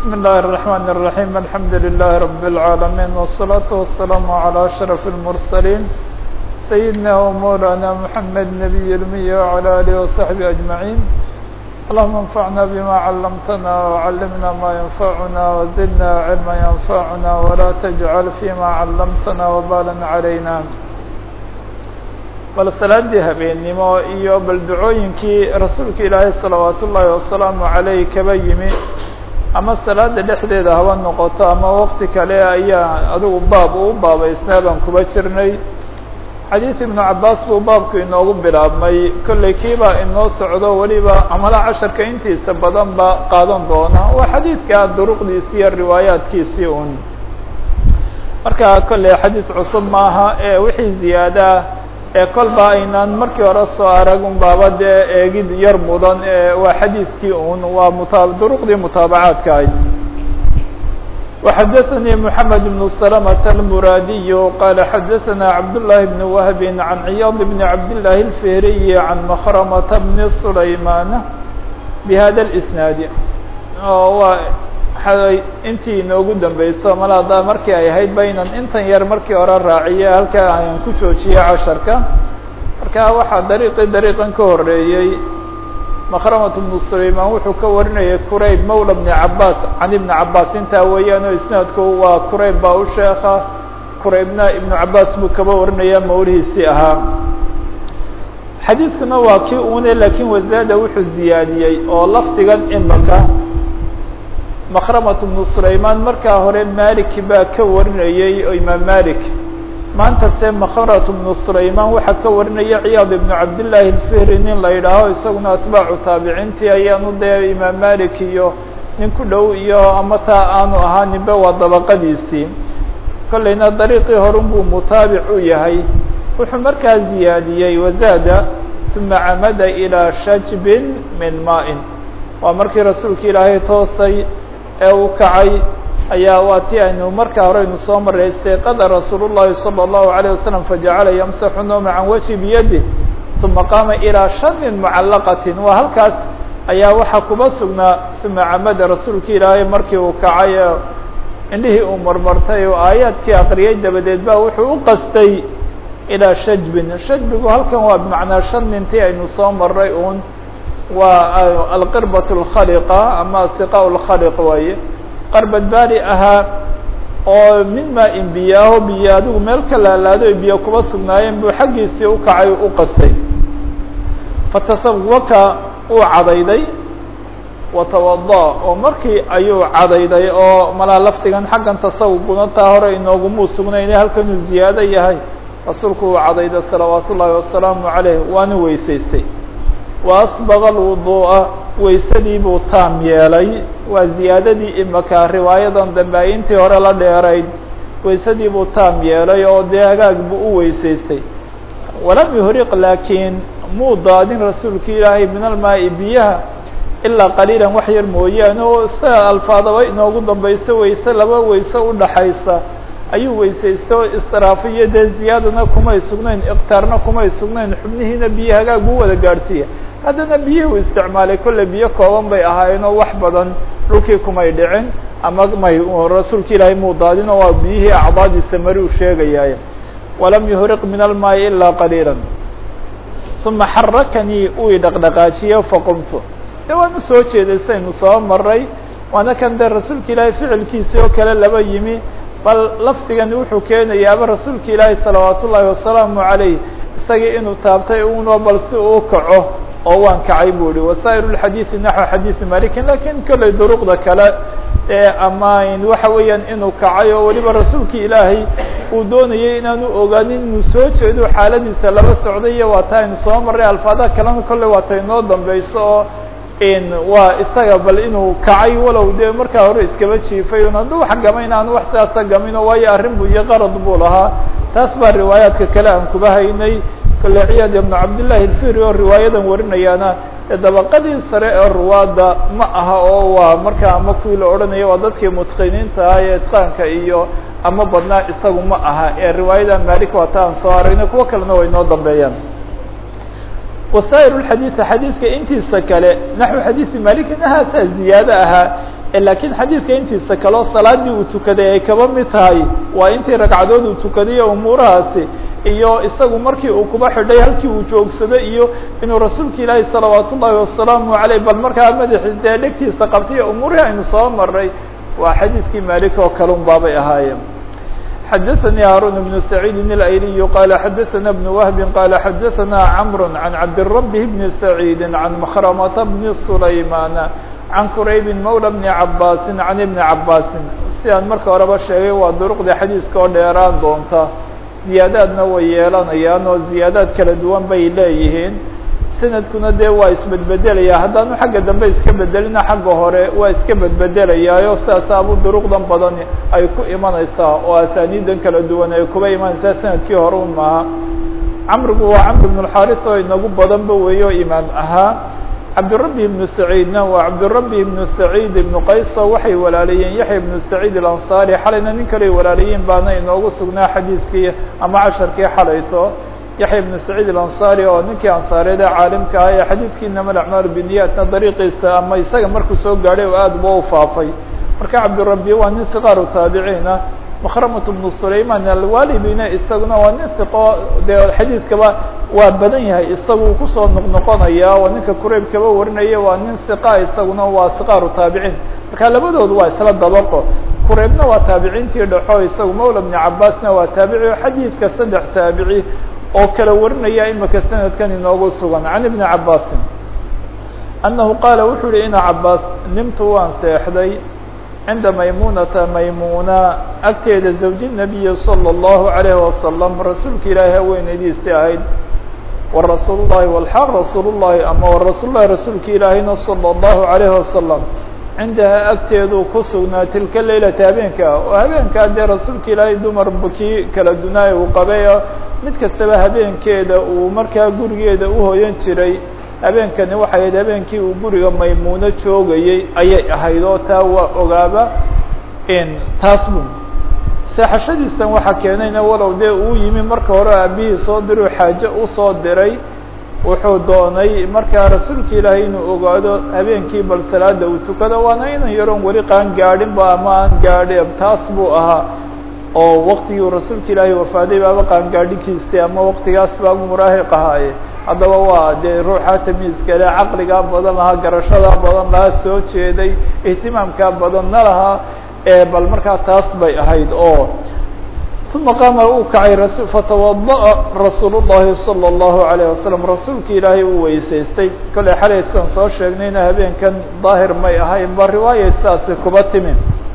بسم الله الرحمن الرحيم الحمد لله رب العالمين والصلاة والسلام على أشرف المرسلين سيدنا ومولانا محمد نبي المية وعلى آله وصحبه أجمعين اللهم انفعنا بما علمتنا وعلمنا ما ينفعنا وزدنا علما ينفعنا ولا تجعل فيما علمتنا وبالا علينا bal salaadii habeennimo iyo bal ducooyinkii rasuulka ilaahay salawaat ullaahi wasalaamu caleyh kaba yimi ama salaada dhexdeeda haba noqoto ama waqti kale ayaa adigu baab uu baabaysnaa baan kuba jirnay xadiid ibnu cabaas buu baabku inoogu bilaabmay kollay kiibaa inoo socdo weliba amala casharka intiisa badan ba qaadan doona waa xadiidka duruqdiisi iyo riwaayaadkiisii un marka kolley xadiid cusub maaha ee wixii ziyaadaa ee kolba aynaan markii hore soo arag un baaba dee eegid yar mudan waa xadiidkii un waa mutaa duruqdii mutaabacaadka ahayd وxadثnي محamed بن سلمة المrاadiي qال xadثna cabdاللahi بن وهب عan عyاض بن cabdاللahi الفهriي عan مkrمة بن سlayman بhada الإسناad waa intii inoogu dambeyso mal haddaa markii ay ahayd ba inan intan yar markii hore raaciye halkaa ayaan ku joojiyey casharka marka waxaa dariiqii dariiqan ka horeeyey مkrمة بن سlayman wuxuu ka warinayay qurayb mawlى بن cabaas can iبn cabaas intaa weeyaan oo isnaadku waa qurayb baa u sheeka quraybna iبn cabaas buu kaba warinaya mawlihiisii ahaa xadiidkuna waa kii une lakin wazaada wuxuu ziyaadiyey oo lafdigan imaka مkrمة بن سlayman markaa hore malik baa ka warinayey oo imaam malik maanta se mkrة بن سlayman waxaa ka warinaya cyaad iبن cabdاللahi الفhri nin la yidhaaho isaguna atbaacu taabiciintii ayaanu dee imaam malik iyo nin ku dhow iyo ama taa aanu ahaaninba waa dabaqadiisii kolleyna dariiqii horun buu mutaabic u yahay wuxuu markaa ziyaadiyey wazaada ثuma camada ilىa shajbin min maaءin waa markii rasuulka ilaahay toosay ee uu kacay ayaa waa ti aynu markaa hore aynu soo maray istayqada rasuul الlahi salى الlahu عalيه wasalam fajacala yamsaxu nooma can wajhi biyadih ثuma qaama ilىa shanin mucalaqati waa halkaas ayaa waxaa kuba sugnaa ثuma camada rasuulka ilaahay markii uu kacay ee indhihii uu marmartay oo aayaadkii aqriyay dabadeed ba wuxuu u qastay ilىa shajbin shajbigu halkan waa bimacnaa shanintii aynu soo maray un waa alqirbaة الkhaliqa ama siqa اlkhaliq waaye qarbad baari ahaa oo min maa in biyaaho biyo adigu meel ka laalaado ay biyo kuba sugnaayeen buu xaggiisii ukacay u qastay fatasawaka uu cadayday watawada oo markii ayuu cadayday oo malaa laftigan xaggan tasawuguna taa hore inoogumuu sugnayne halkanuu ziyaado yahay rasuulku uu cadayday salawaat ullaahi wasalaamu عaleyh waana weysaystay وأsبغ الوضuءa weysadii buu taam yeelay waa ziyaadadii imaka riwaayadan dambe ay intii hore la dheerayd weysadii buu taam yeelay oo dee hagaag buu u weysaystay walam yuhriq laakiin muu daadin rasuulka ilaahay min almaaءi biyaha ilaa qaliilan wax yar mooyaane oo sida alfaadaba inoogu dambayso weyse laba weyse udhaxaysa ayuu weysaysto israafo iyo dee ziyaadana kumay sugnayn iqtaarna kumay sugnayn xubnihiina biyo hagaag buu wada gaadhsiiya haddana biyihii u isticmaalay kolle biyo kooban bay ahaayeenoo wax badan dhulkii kumay dhicin ama may rasuulka ilaahay muu daadin oo waa biyihii acdaadiisa mari u sheegayaaye walam yuhriq min almaayi ilaa qaliila uma xarakanii uu i dhaqdhaqaajiye faqumtu de waanu soo jeeday saynu soo maray waana kan dee rasuulka ilaahay ficilkiisii oo kale laba yimi bal lafdigani wuxuu keenayaaba rasuulka ilaahi salawaat ullaahi wasalaamu عaleyh isagii inuu taabtay uno bal si uu kaco oo waan kacay bu ihi wasaaئir الxadiiثi naxو xadiiثi malikin lakin kolley duruqda kale ee ama waxa weeyaan inuu kacay oo weliba rasuulka ilaahay uu doonayay inaanu ogaanin inuu soo jeedo xaaladiisa laba socday iyo waa ta aynu soo maray alfaadaha kalena kolley waa ta inoo dambeyso oo waa isaga bal inuu kacay walow dee markaa hore iskaba jiifay un hadduu wax gamayn aan wax sidaasa gamino waayo arrin bu iyo qarad buu lahaa taas baa riwaayaadka kale aan kuba haynay kole ciyaad ibnu cabdillahi alfiri oo riwaayadan warinayaana ee dabaqadii sare ee ruwaadda ma aha oo waa markaa ama kuwii la odhanaya waa dadkii mutqiniinta ah ee itqaanka iyo ama badnaa isagu ma aha ee riwaayada malik waa ta aan soo aragnay kuwo kalena way noo dambeeyaan wasaaئir الxadiiث xadiidka intiisa kale naxو xadiiثi maliki nahaasaa ziyaado ahaa laakiin xadiidka intiisa kaleo salaadii uu tukaday ay kaba mid tahay waa intii ragcadood uu tukaday umuurahaasi iyo isagu markii uu kuba xidhay halkii uu joogsaday iyo inuu rasuulka ilaahi salawaat ullaahi wasalaamu aleyh bal markaa madaxi dee dhegtiisa qabtay umuurihii aynu soo maray waa xadiidkii malik oo kale un baabay ahaayeen xadaثnي hاrون بن سعيid الأيلي qال xadaثna بن وهب qال xadaثna cمر عن cabdالرب بن سعيد عن مخرمة بن سليمان عن كرayb mولى بن عabاس عن بن عabاس si aan marka horeba sheegay waa duruqda xadiiska oo dheeraan doonta ziyaadaadna way yeelanayaan oo ziyaadaad kala duwan bay leeyihiin sanadkuna dee waa isbedbedelaya haddaanu xagga dambe iska bedelina xagga hore waa iska bedbedelayaayo sidaasabu duruqdan badan ay ku imanaysaa oo asaaniidan kala duwan ay kuba imanaysaa sanadkii hore un maaha camrigu waa camr ibn اxaris oo inagu badanba weeyo imaam ahaa cabdirabi ibnu saciidna waa cabdirabi ibnu saciid ibnu qayso waxay walaalayeen yaxya ibnu saciid alanصari xalayna nin kaley walaalayiin baana inoogu sugnaa xadiidkii ama casharkii xalayto yaxya ibnu saciid alanصari oo ninkii ansaareed ee caalimka ah ee xadiidkii inama acmaalu biniyatna dariiqiisa ama isaga markuu soo gaadhay oo aad ba u faafay marka cabdirabi waa nin sikaaru taabiciina makhramat bnu sulayman alwalibina isaguna waa nin iqo dee xadiidkaba waa badan yahay isagu kusoo noqnoqonaya oo ninka kurayb kaba warinaya waa nin iqa isaguna waa sikaaru taabiciin marka labadoodu waa isla dabaqo kureybna waa taabiciintii dhexo isagu mawla bni cabaasna waa taabici o xadiidka saddex taabici oo kala warinaya imika sanadkan inoogu sugan can ibni cabaasin annahu qaala wuxuu yihi ina cabaas nimtu waan seexday cinda maymunata maymuna agteeda zawji nabiyi salى اllahu alayhi wasalam rasuulka ilaahi haweenaydiisii ahayd wa rasuul llahi walxaal rasuul llahi ama warasuul lahi rasuulka ilaahina salى اllahu alayhi wasalam cindahaa agteeduu ku sugnaa tilka leylata habeenka oo habeenkaa dee rasuulka ilaahay dumar bukii kala dunaay uu qabay mid kastaba habeenkeeda uu markaa gurigeeda uhoyan jiray habeenkani waxay ahayd habeenkii uu guriga maymuuno joogayey ayay ahayd oo taa waa ogaaba taas bun seexashadiisan waxaa keenayna walow dee uu yimi marka hore aabihii soo diruu xaaje usoo diray wuxuu doonay markaa rasuulka ilaahay inuu ogaado habeenkii bal salaada uu tukado waana inan yaroon weli qaan gaadhinba ama aan gaadhi taas buu ahaa oo waktigii rasuulka ilaahay wafaaday baaba qaangaadhinkiisii ama waktigaas baabu muraahiq ahaaye haddaba waa dee ruuxa tamiiskale caqligaa badan lahaa garashadaa badan lahaa soo jeeday ihtimaamkaa badanna lahaa ee bal markaa taas bay ahayd oo uma qaama uu kacay fatawadaأa rasuul الlahi salى الlahu عalيه wasalam rasuulka ilaahay uu weysaystay kolley xalay sidaan soo sheegnayna habeenkan daahir may ahayn ba riwaaya sidaasi kuba timi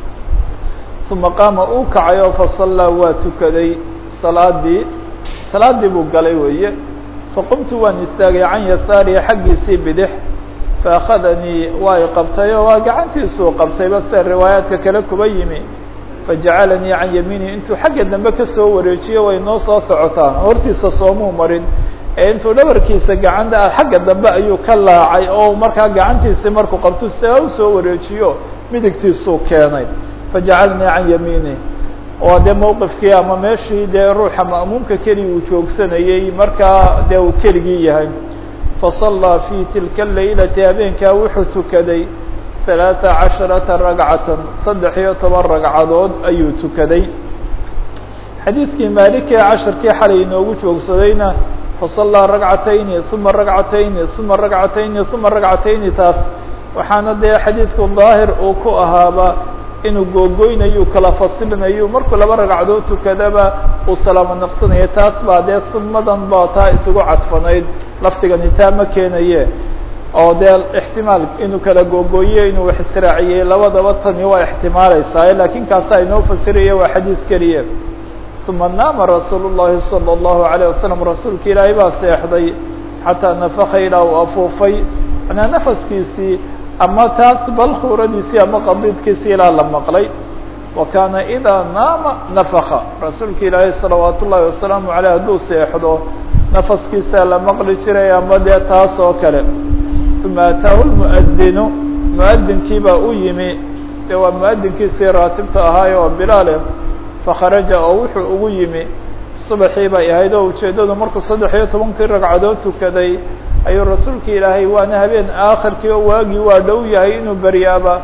uma qaama uu kacay oo fasallaa waa tukaday salaadii salaadii buu galay weeye faqumtu waan istaagay can yasaarihi xaggiisii bidix faأkhadanii waa i qabtay oo waa gacantiisuu qabtayba sida riwaayaadka kale kuba yimi fajacalanii can yamiini intuu xagga dambe kasoo wareejiyo way noo soo socotaa hortiisa soomuu marin ee intuu dhabarkiisa gacanta xagga dambe ayuu ka laacay oo markaa gacantiisii markuu qabto saa usoo wareejiyo midigtiisuu keenay fajacalanii can yamiini waa dee mowqifkii ama meeshii dee ruuxa ma'muumka keliya uu joogsanayey markaa dee uu keligii yahay fasallaa fii tilka laylati habeenkaa wuxuu tukaday ثaلaaثa caشhaرaةa ragcatan saddex iyo toban ragcadood ayuu tukaday xadiidkii maalikee casharkii xalay inoogu joogsadayna fasallaa ragcatayni ثuma ragcatayni ثuma ragcatayni ثuma ragcatayni taas waxaana dee xadiidku daahir uu ku ahaaba inuu googoynayu kala fasilinayu markuu laba ragcadood tukadaba uu salaamo naqsanayo taas baa dee sumadan baa taa isugu cadfanayd lafdigani taa ma keenaye oo dee ixtimaal inuu kala googooye inuu wax israaciyey labadaba tani waa ixtimaalaysaa lakin kaasa inoo fasiraya waa xadiid keliya uma naama rasuul الlahi salى الlahu عalيه wasalam rasuulka ilaahay baa seexday xataa nafaka ilaa uu afuufay manaa nafaskiisii ama taas balkhuuradiisii ama qadiidkiisii ilaa la maqlay wa kaana idaa naama nafaka rasuulka ilaahay salawaat ullahi wasalaamu aleyh hadduu seexdo nafaskiisaa la maqli jiray ama dee taas oo kale uma ataahu lmuadinu muadinkii baa u yimi dee waa muadinkiisii raatibta ahaay oo bilaale fakharaja oo wuxuu ugu yimi subaxii bay ahayd oo ujeeddadu markuu saddex iyo tobankii ragcadood tukaday ayuu rasuulka ilaahay waana habeen aakhirkii oo waagii waa dhow yahay inuu beryaaba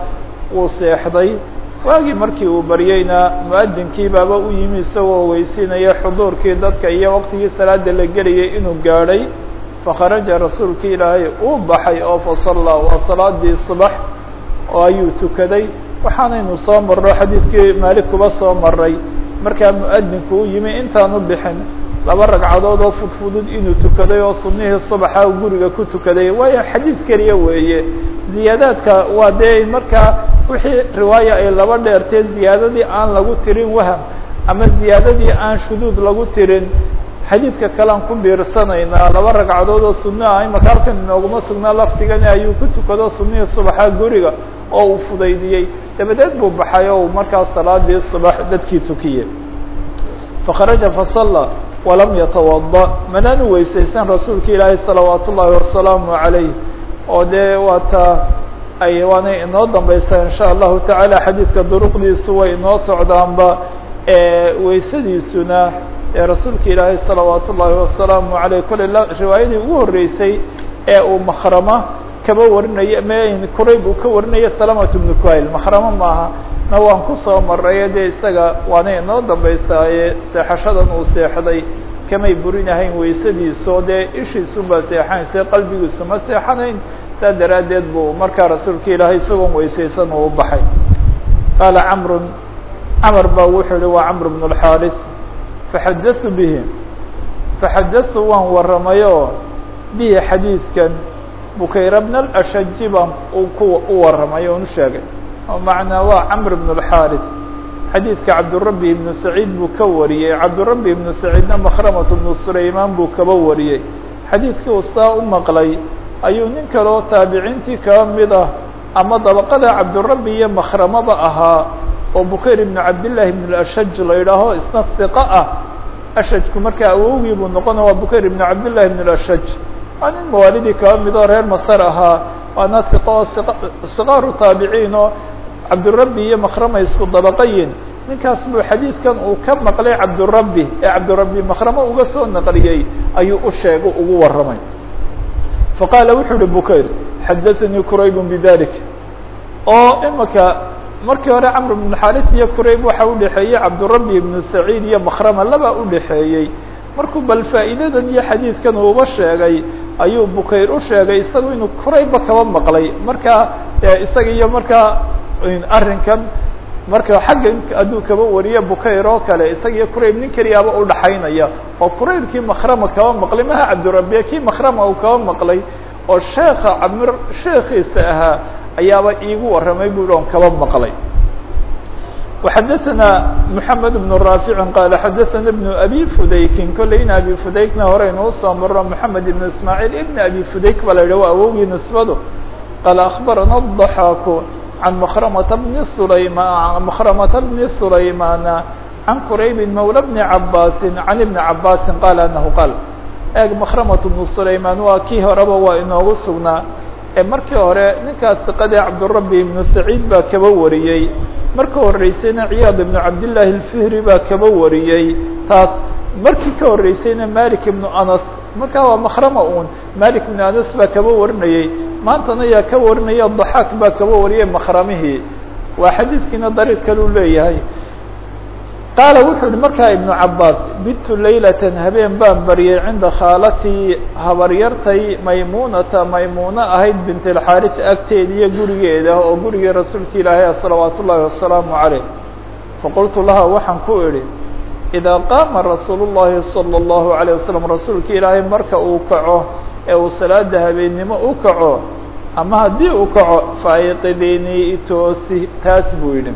wuu seexday waagii markii uu baryeyna mu-adinkii baaba u yimi isagoo weysinaya xuduurkii dadka iyo waqtigii salaada la gelayay inuu gaadhay fakharaja rasuulkii ilaahay uu baxay oo fasallaa waa salaadii subax oo ayuu tukaday waxaanaynu soo marno xadiidkii maalik kuba soo maray markaa mu-adinku u yimi intaanu bixin laba ragcadood oo fudfudud inuu tukaday oo sunnihii subaxa guriga ku tukaday waayo xadiid keliya weeye ziyaadaadka waa dee markaa wixii riwaaya ay laba dheertee ziyaadadii aan lagu tirin waham ama ziyaadadii aan shuduud lagu tirin xadiidka kalean ku biirsanaynaa laba ragcadood oo sunno ah imaka halkan inooguma sugnaa lafdigani ayuu ku tukado sunnihii subaxa guriga oo uu fudaydiyey dabadeed buu baxay oo markaa salaadii subax dadkii tukiyey fakharaja fasalla walam yatawada manaanu weysaysan rasuulka ilaahay salawaat ullaahi wasalaamu calayh oo dee waata ay waanay inoo dambaysaa in sha allahu tacaala xadiidka duruqdiisu way inoo socdaanba weysadiisuna ee rasuulka ilaahay salawaat ullaahi wasalaamu aleyh kolley riwaayadii ugu horreysay ee uu makrama kaba warinaya m kurayb uu ka warinaya salamat bnu kuhayl makramo maaha na waan kusoo maray dee isaga waanay inoo dambaysaaye seexashadan uu seexday kamay burinahayn weysadiiso dee ishiisunbaa seexanaysa qalbigiisu ma seexanayn saa daraaddeed buu markaa rasuulka ilaahay isagoon weysaysan uu baxay qaala camrun camar baa wuxuu yihi waa camr bn اlxaariث faxadatu bihi faxadatu waan waramayo bihi xadiidkan bukayra bn اlashaji baan ku u waramay oon u sheegay macnaa waa camr bn اlxaariث xadiidka cabdurabi ibnu saciid buu ka wariyey cabdurabi ibnu saciidna makhramat bnu sulaymaan buu kaba wariyey xadiidkii uu saa u maqlay ayuu nin kaloo taabiciintii kaba mid ah ama dabaqada cabdurabi iyo makhramaba ahaa oo bukayr ibnu cabdillaahi ibn ashaj la yidhaaho isna hiqa ah ashajku markaa awowgii buu noqona waa bukayr ibnu cabdillahi ibn ashaj waa nin mawaalidii kaba mid oo reer masar ahaa waana hiqa oo sikaaru taabiciin oo cabdurabi iyo makrama isku dabaqayin ninkaas buu xadiidkan uu ka maqlay cabdurabi ee cabdurabi makramo uga soo naqliyey ayuu u sheegay ugu warramay faqaala wuxuu uhi bukayr xadaanii qurayb bidalik oo imaka markii hore camr bn xaris iyo qurayb waxa udhexeeyey cabdurabi ibnu saciid iyo makrama laba udhexeeyey markuu bal faa'iidadan iyo xadiidkan uuba sheegay ayuu bukayr u sheegay isagu inuu quraybba kaba maqlay markaa isaga iyo markaa arrinkan marka xagga hadduu kaba wariyo bukayr oo kale isaga iyo qurayb nin keliyaaba udhaxaynaya oo quraybkii makrama kaba maqlay maha cabdirabiya kii makrama uu kaba maqlay oo sheeka camr sheekiisa ahaa ayaaba iigu warramay bu on kaba maqlay وxadaثna محamed بن raafici qaala xadaثana بن abi fudaykin kolleyna abi fudaykna horeynuu soo maro محamed ibn ismaaعiil ibn abi fudayk baa la yidhah waa awowgii nisbadu qaala aخbarana الضaxaaku عن مخرمة بن سليمان مخرمة بن سليمان عن كريب مولى بن عباس عن ابن عباس قال أنه قال eeg مخرمة بن سليمان waa kii horeba waa inoogu sugnaa ee markii hore ninkaas siqadee cabdالرabi iبن سacيid baa kaba wariyey marka horeysayna ciyaad iبن cabdاللahi الفihri baa kaba wariyey taas markii ka horeysayna malik iبن anas markaa waa مخرمة un malik iبن anas baa kaba warinayey maantana yaa ka warinaya ضaxaak baa kaba wariyay makramihii waa xadiidkiina dariiq kaleu leeyahay qaala wuxuu yihi markaa ibnu cabaas bidtu laylatan habeen baan baryay cinda khaalatii habaryartay maymunata maymuuno ahayd bint اlxaaris agteeda iyo gurigeeda oo gurigii rasuulka ilaahay salawaat ullaahi wasalaamu caleyh faqultu laha waxaan ku idhi idaa qaama rasuul الlahi salى الlahu عalيه wasalam rasuulka ilaahay marka uu kaco ee uu salaada habeennimo u kaco ama haddii uu kaco faaiqidinii itoosi taas buu yidhi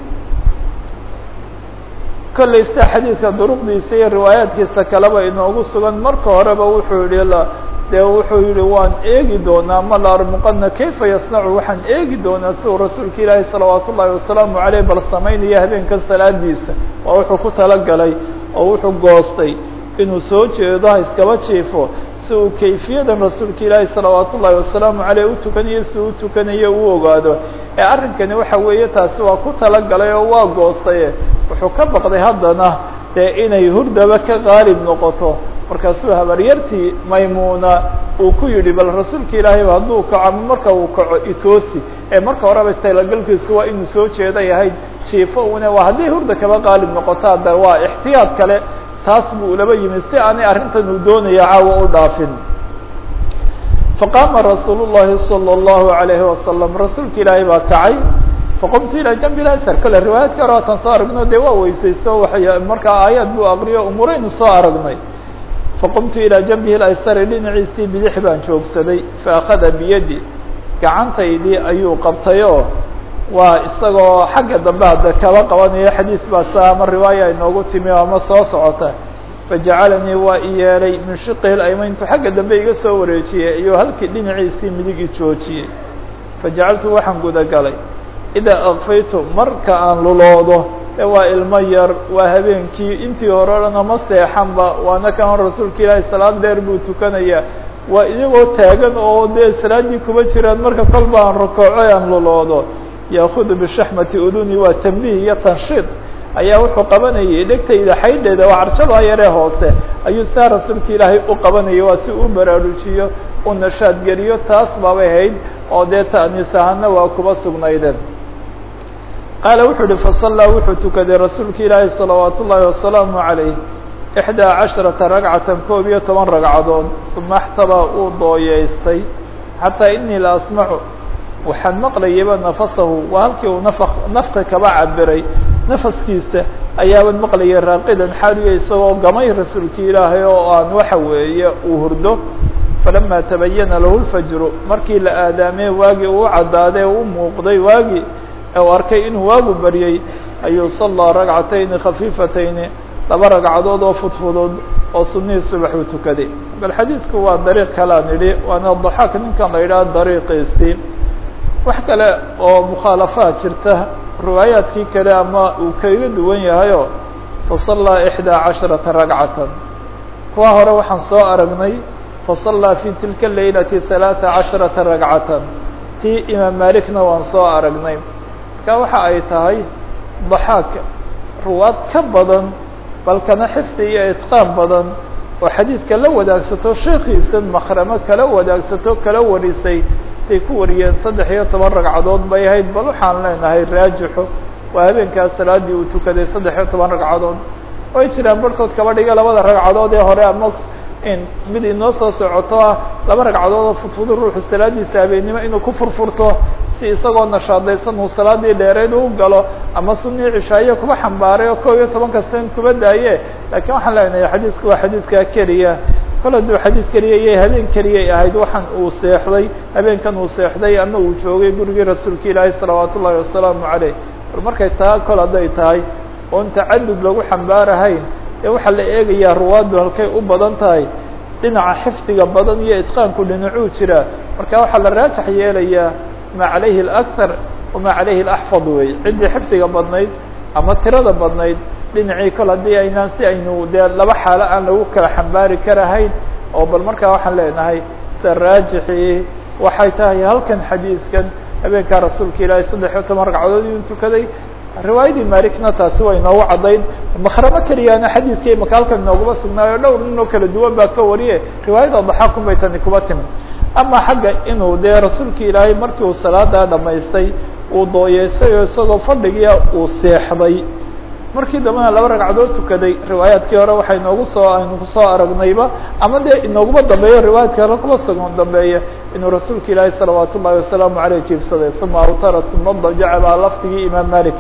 kollay sida xadiidka duruqdiisa iyo riwaayaadkiisa kaleba inoogu sugan marka horeba wuxuu yihi dee wuxuu yihi waan eegi doonaa ma la armuqana kayfa yasnacu waxaan eegi doonaa si uu rasuulka ilaahi salawaat ullaahi wasalaamu caleyh bal samaynaya habeenkan salaadiisa waa wuxuu ku talagalay oo wuxuu goostay inuu soo jeedo ha iskaba jiifo si uu kayfiyadan rasuulka ilaahi salawaat ullaahi wasalaamu caleyh u tukanayo si u tukanayo u ogaado ee arrinkani waxa weeye taasi waa ku talagalay oo waa goostaye wuxuu ka baqday haddana dee inay hurdaba ka qaalib noqoto markaasuu habaryartii maymuna uu ku yidhi bal rasuulka ilaahayba hadduu kaco ama marka uu kaco itoosi ee marka horeba talagalkiisu waa inuu soo jeeday ahayd jiifo une waa haddii hurda kaba qaalib noqoto hadda waa ixtiyaad kale taas buu ulaba yimid si aanay arrintan uu doonaya caawa u dhaafin faqaama rasuul الlahi salى الlahu عalayhi wasalam rasuulka ilaahay baa kacay faqumtu ilaa janbi اasar kale riwaayaadka hore waatan soo aragno dee waa weysayso waay markaa aayaad buu aqriyo umuraynu soo aragnay faqumtu ilaa janbihi اaysari dhinaciisii bidix baan joogsaday faakada biyadi gacantaydii ayuu qabtay oo waa isagoo xagga dambe hadda kaba qabanaya xadiis baa sa ama riwaaya inoogu timi ama soo socota fajacalanii waa i yeelay min shiqihi aymayntu xagga dambe iga soo wareejiyey ayuu halkii dhinaciisii midig i joojiyey fajacaltu waxaan gudagalay idaa akfaytu marka aan luloodo ee waa ilmo yar waa habeenkii intii hore o dhan ama seexanba waana kan rasuulka ilaahay salaad dheer buu tukanaya waa iyagoo taagan oo dee salaaddii kuba jiraan marka kolba aan rakooco aan luloodo yaakudu bishaxmati uduni waa tambiih iyo tanshiid ayaa wuxuu qabanayay dhegtayda xaydheeda oo carjadaa yaree hoose ayuu saa rasuulka ilaahay u qabanayay waa si u baraarujiyo u nashaad geliyo taas baabay hayd oo dee ta'niis ahaana waa kuba sugnaydeen qaala wuxuu uhi fasallaa wuxuu tukaday rasuulka ilaahay salawaat ullaahi wasalaamu calayh ixdaa casharata ragcatan koob iyo toban ragcadood uma axtabaa uu dooyeystay xataa inii la asmacu waxaan maqlayaba nafasahu waa halkii uu naf nafta kaba cabiray nafaskiisa ayaaban maqlayay raaqidan xaaliya isagoo gamay rasuulki ilaahay oo aan waxa weeye uu hurdo falama tabayana lahu lfajru markii la aadaamee waagii uu caddaadee u muuqday waagii u arkay inuu waagu baryey ayuu sallaa ragcatayni khafiifatayni laba ragcadood oo fudfudud oo sunihii subax uu tukaday bal xadiidku waa dariiq kalaan idhi waana daxaak ninkan la yidhaha dariiqiisii wax kale oo mukhaalafaad jirta riwaayaadkii kale ama uu kaga duwan yahayo fasallaa ixdaa casharata ragcatan kuwa hore waxaan soo aragnay fasallaa fi tilka laylati halaata casharata ragcatan tii imaam malikna waan soo aragnay marka waxa ay tahay daxaak ruwaad ka badan balkana xifdi iyo itqaan badan oo xadiidka la wadaagsato sheekiisa makramo kala wadaagsato kala warisay ay ku wariyeen saddex iyo toban ragcadood bay ahayd bal waxaan leenahay raajixo waa habeenkaas salaadii uu tukaday saddex iyo toban ragcadood way jiraan barhkood kaba dhiga labada ragcadood ee hore ama mid inoo soo socoto ah laba ragcadood oo fudfudu ruuxu salaadiisa habeennimo inuu ku furfurto si isagoo nashaadaysan uu salaadii dheereed u galo ama sunii cishaayo kuba xambaaray oo kob iyo tobanka sen kuba daaye laakiin waxaan leenahay xadiidku waa xadiidkaa keliya kol hadduu xadiid keliya iyo habeen keliyay ahayd waxaan uu seexday habeenkan uu seexday ama uu joogay gurigii rasuulka ilaahi salawaat ullaahi wasalaamu caleyh bal markay taa kol hadday tahay oon tacadud lagu xambaarahayn ee waxaa la eegayaa ruwaaddu halkay u badan tahay dhinaca xifdiga badan iyo itqaanku dhinacuu jira marka waxaa la raajax yeelayaa maa calayhi alakthar wamaa calayhi alaxfad wey ciddii xifdiga badnayd ama tirada badnayd dhinacii kol haddii aynaan si aynu dee laba xaalo aan lagu kala xambaari karahayn oo bal markaa waxaan leenahay sida raajixii waxay tahay halkan xadiidkan habeenkaa rasuulka ilaahay saddex iyo toban ragcadood inuu tukaday riwaayadii malikna taasi way inoogu caddayn makramo keliyaana xadiidka imaka halkan inooguma sugnaayo dhowr nin oo kala duwan baa ka wariye riwaayada daxaakun bay tani kuba timi ama xagga inuu dee rasuulka ilaahay markii uu salaadaa dhamaystay uu dooyeystay oo isagoo fadhigia uu seexday markii dambena laba ragcadood tukaday riwaayaadkii hore waxay inoogu soo aynu kusoo aragnayba ama dee inooguma dambeeyo riwaayaadkii hore kuma sugan dambeeya inuu rasuulka ilaahay salawaat ullahi wasalaamu aleyh jiibsaday uma awtara uma dajaca baa lafdigii imaam malik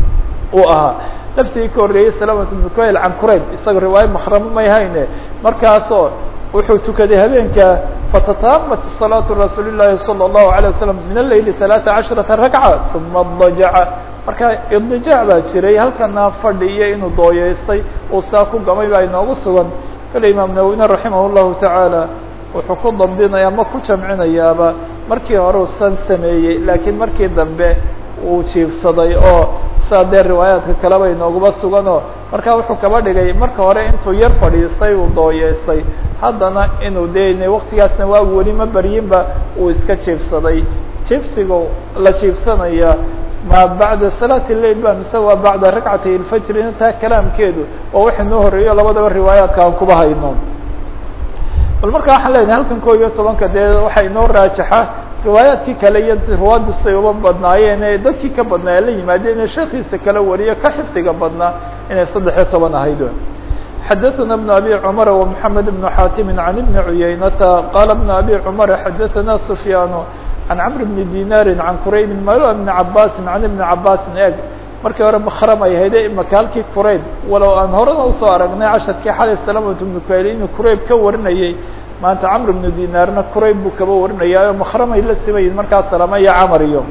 uu ahaa laftigii ka horreeyey salamat ibnu kuhayl can kurayb isaga riwaayo makramo may hayne markaasoo wuxuu tukaday habeenka fatataamat salaatu rasuuli llaahi salى الlahu عalيه wasalam min aleyli ثalaaثa caشharaةa ragca uma dajaca marka idijaac baa jiray halkana fadhi iyo inuu dooyeystay uu saa ku gamay baa inoogu sugan kale imaam nawine raximah الlahu taعaalى wuxuu ku dambinaya ama ku jamcinayaaba markii hore u san sameeyey laakiin markii dambe uu jiifsaday oo saa dee riwaayaadka kaleba inooguma suganoo marka wuxuu kaba dhigay marka hore intuu yar fadhiistay uu dooyeystay haddana inuu de waktigaasna waa weli ma baryinba uu iska jiifsaday jiifsiga la jiifsanaya ma bacda salaati lail ba mise waa bacda rakcatay ilfajrina taa kalaamkeedu oo waxa noo horeeyo labadaba riwaayaadka aan kuba hayno bal marka waxaan leenahay halkan ko iyo tobanka dee waxaa inoo raajaxa riwaayaadkii kale iyo ruwaaddu say uba badnaayeen ee dadkii ka badnaa ee la yimaadeen ee sheekiisa kala wariyo ka xifdiga badnaa inay saddex iyo toban ahayd xadaثna بن abي cmر ومحamed بن xاtim عan بn عuyaynata qala بن abي cmر xadaثna سfyaan عan cمr بn dinاri عan qurayb mala بn cabasi عan بn cabasi eg markii hore bkram ay hayde imaka halkii qurayb walow aan horena usoo aragnay casharkii xalay salamة بn kuayl inuu qurayb ka warinayay maanta cmr بn dinaarna qurayb buu kaba warinaya mkramay la simayin markaa salama iyo camar iyo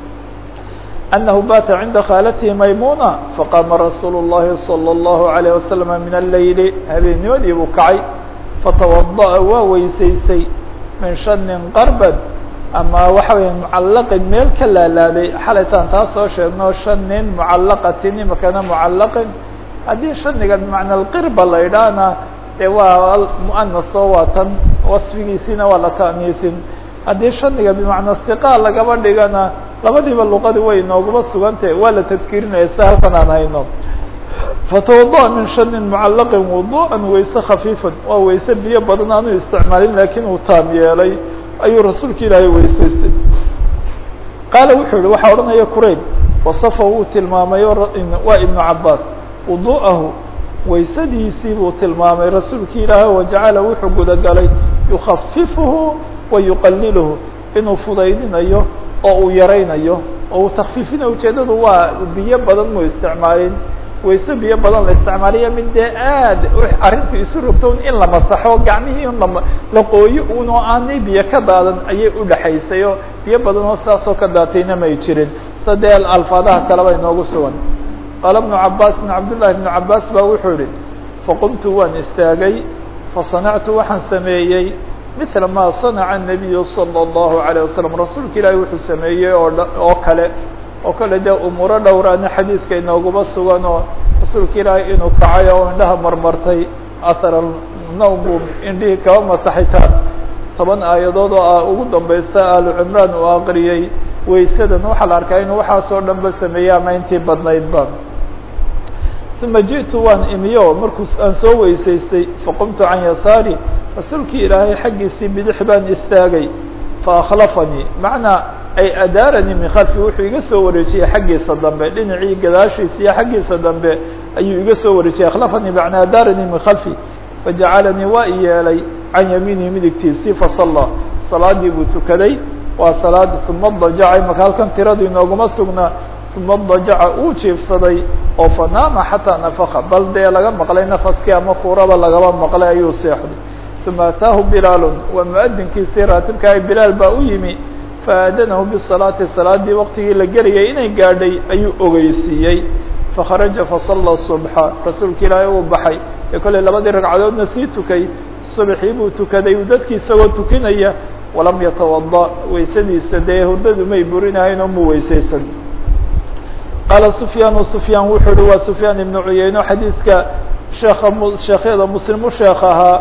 أنه bات عnda khاalته maymونة faqاma رasuuل الlahi صلى الله عليه وسلم min الlayl habeennimadii buu kacay fatوaضأa waa weysaystay min shanin qarbd ama waxa weya mucalaqin meel ka laalaaday xalaytaan taa soo sheegno shanin mucalaqatin imakana mucalaqin haddii shaniga bmacna اqirba la idhaahna dee waa muanas oo waa tan wasfigiisina waa la ta'niisin haddii shaniga bimacna siqa lagaba dhigana labadiiba luqadi way inooguma sugantah waa la tadkirinaya si halkan aan hayno fatawadaأa min shanin mucalaqin wuduءa wayse khafiifan waa wayse biyo badan aanu isticmaalin lakin uu taam yeelay ayuu rasuulka ilaahay weysaystay qaala wuxuu yihi waxaa odhanaya qurayb wasafa wuu tilmaamay waa ibnu cabaas wudu'ahu waysadiisii buu tilmaamay rasuulki ilaahay wajacala wuxuu gudagalay yukafifuhu wa yuqaliluhu inuu fudaydinayo oo uu yaraynayo oo uu takfiifinayo ujeedadu waa biyo badan mu isticmaalin wayse biyo badan la isticmaaliya mid dee aad arrintu isu rogto in la masaxo gacmihii un la la qooyo un oo aanay biyo ka daadan ayay udhaxaysay oo biyo badan oo saasoo ka daatayna may jirin sa dee alfaadaha kaleba inoogu sugan qaala bnu cabaasin cabdullahi bnu cabaas baa wuxuu yihi faqumtu waan istaagay fasanactu waxaan sameeyey mila ma sanaca الnabiyu salى الlahu عalيه wasalam rasuulka ilaahi wuxuu sameeyey oo oo kale oo kale dee umuuro dhowraana xadiidka inooguma sugan oo rasuulka ilaahay inuu kacay oo indhaha marmartay ahar nawm buu indhihii kaba masaxitaan toban aayadood oo ah ugu dambeysa alu cimraan uu aqriyey waysadan waxaa la arkaa inuu waxaasoo dhan ba sameeyey ama intii badnaydba uma jiئtu waan imiyo markuu aan soo weysaystay faqumtu can yasaari rasuulkii ilaahay xaggiisii bidix baan istaagay faakhlafanii macnaa ay adaaranii min khalfi wuxuu iga soo wareejiyey xaggiisa dambe dhinacii gadaashiisa iyo xaggiisa dambe ayuu iga soo wareejiyey akhlafanii macnaa adaaranii min khalfi fajacalanii waa i yeelay can yamiinihi midigtiisii fasallaa salaadii buu tukaday waa salaad uma dajaca imaka halkan tiradu inooguma sugnaa uma dajaca uu jiifsaday oo fanaama xataa nafaka bal dee laga maqlay nafaskii ama fuuraba lagaba maqlay ayuu seexday uma ataahu bilaalu waa muadinkiisii raatibkaah bilaal baa u yimi faadanahu bisalaati salaadii waqtigii la gelayay inay gaadhay ayuu ogeysiiyey fakharaja fasalla subxa rasuulka ilaahay uu baxay ee kolley labadii ragcadoodna sii tukay subaxii buu tukaday uu dadkii isagoo tukinaya walam yatawada weysadiisa dee hurdadu may burinahayn oo mu weysaysan qaala sufyaan sufyaan wuxuu uhi waa sufyaan ibnu cuyeyno xadiidka sheeka sheekhyada muslim u sheekh ahaa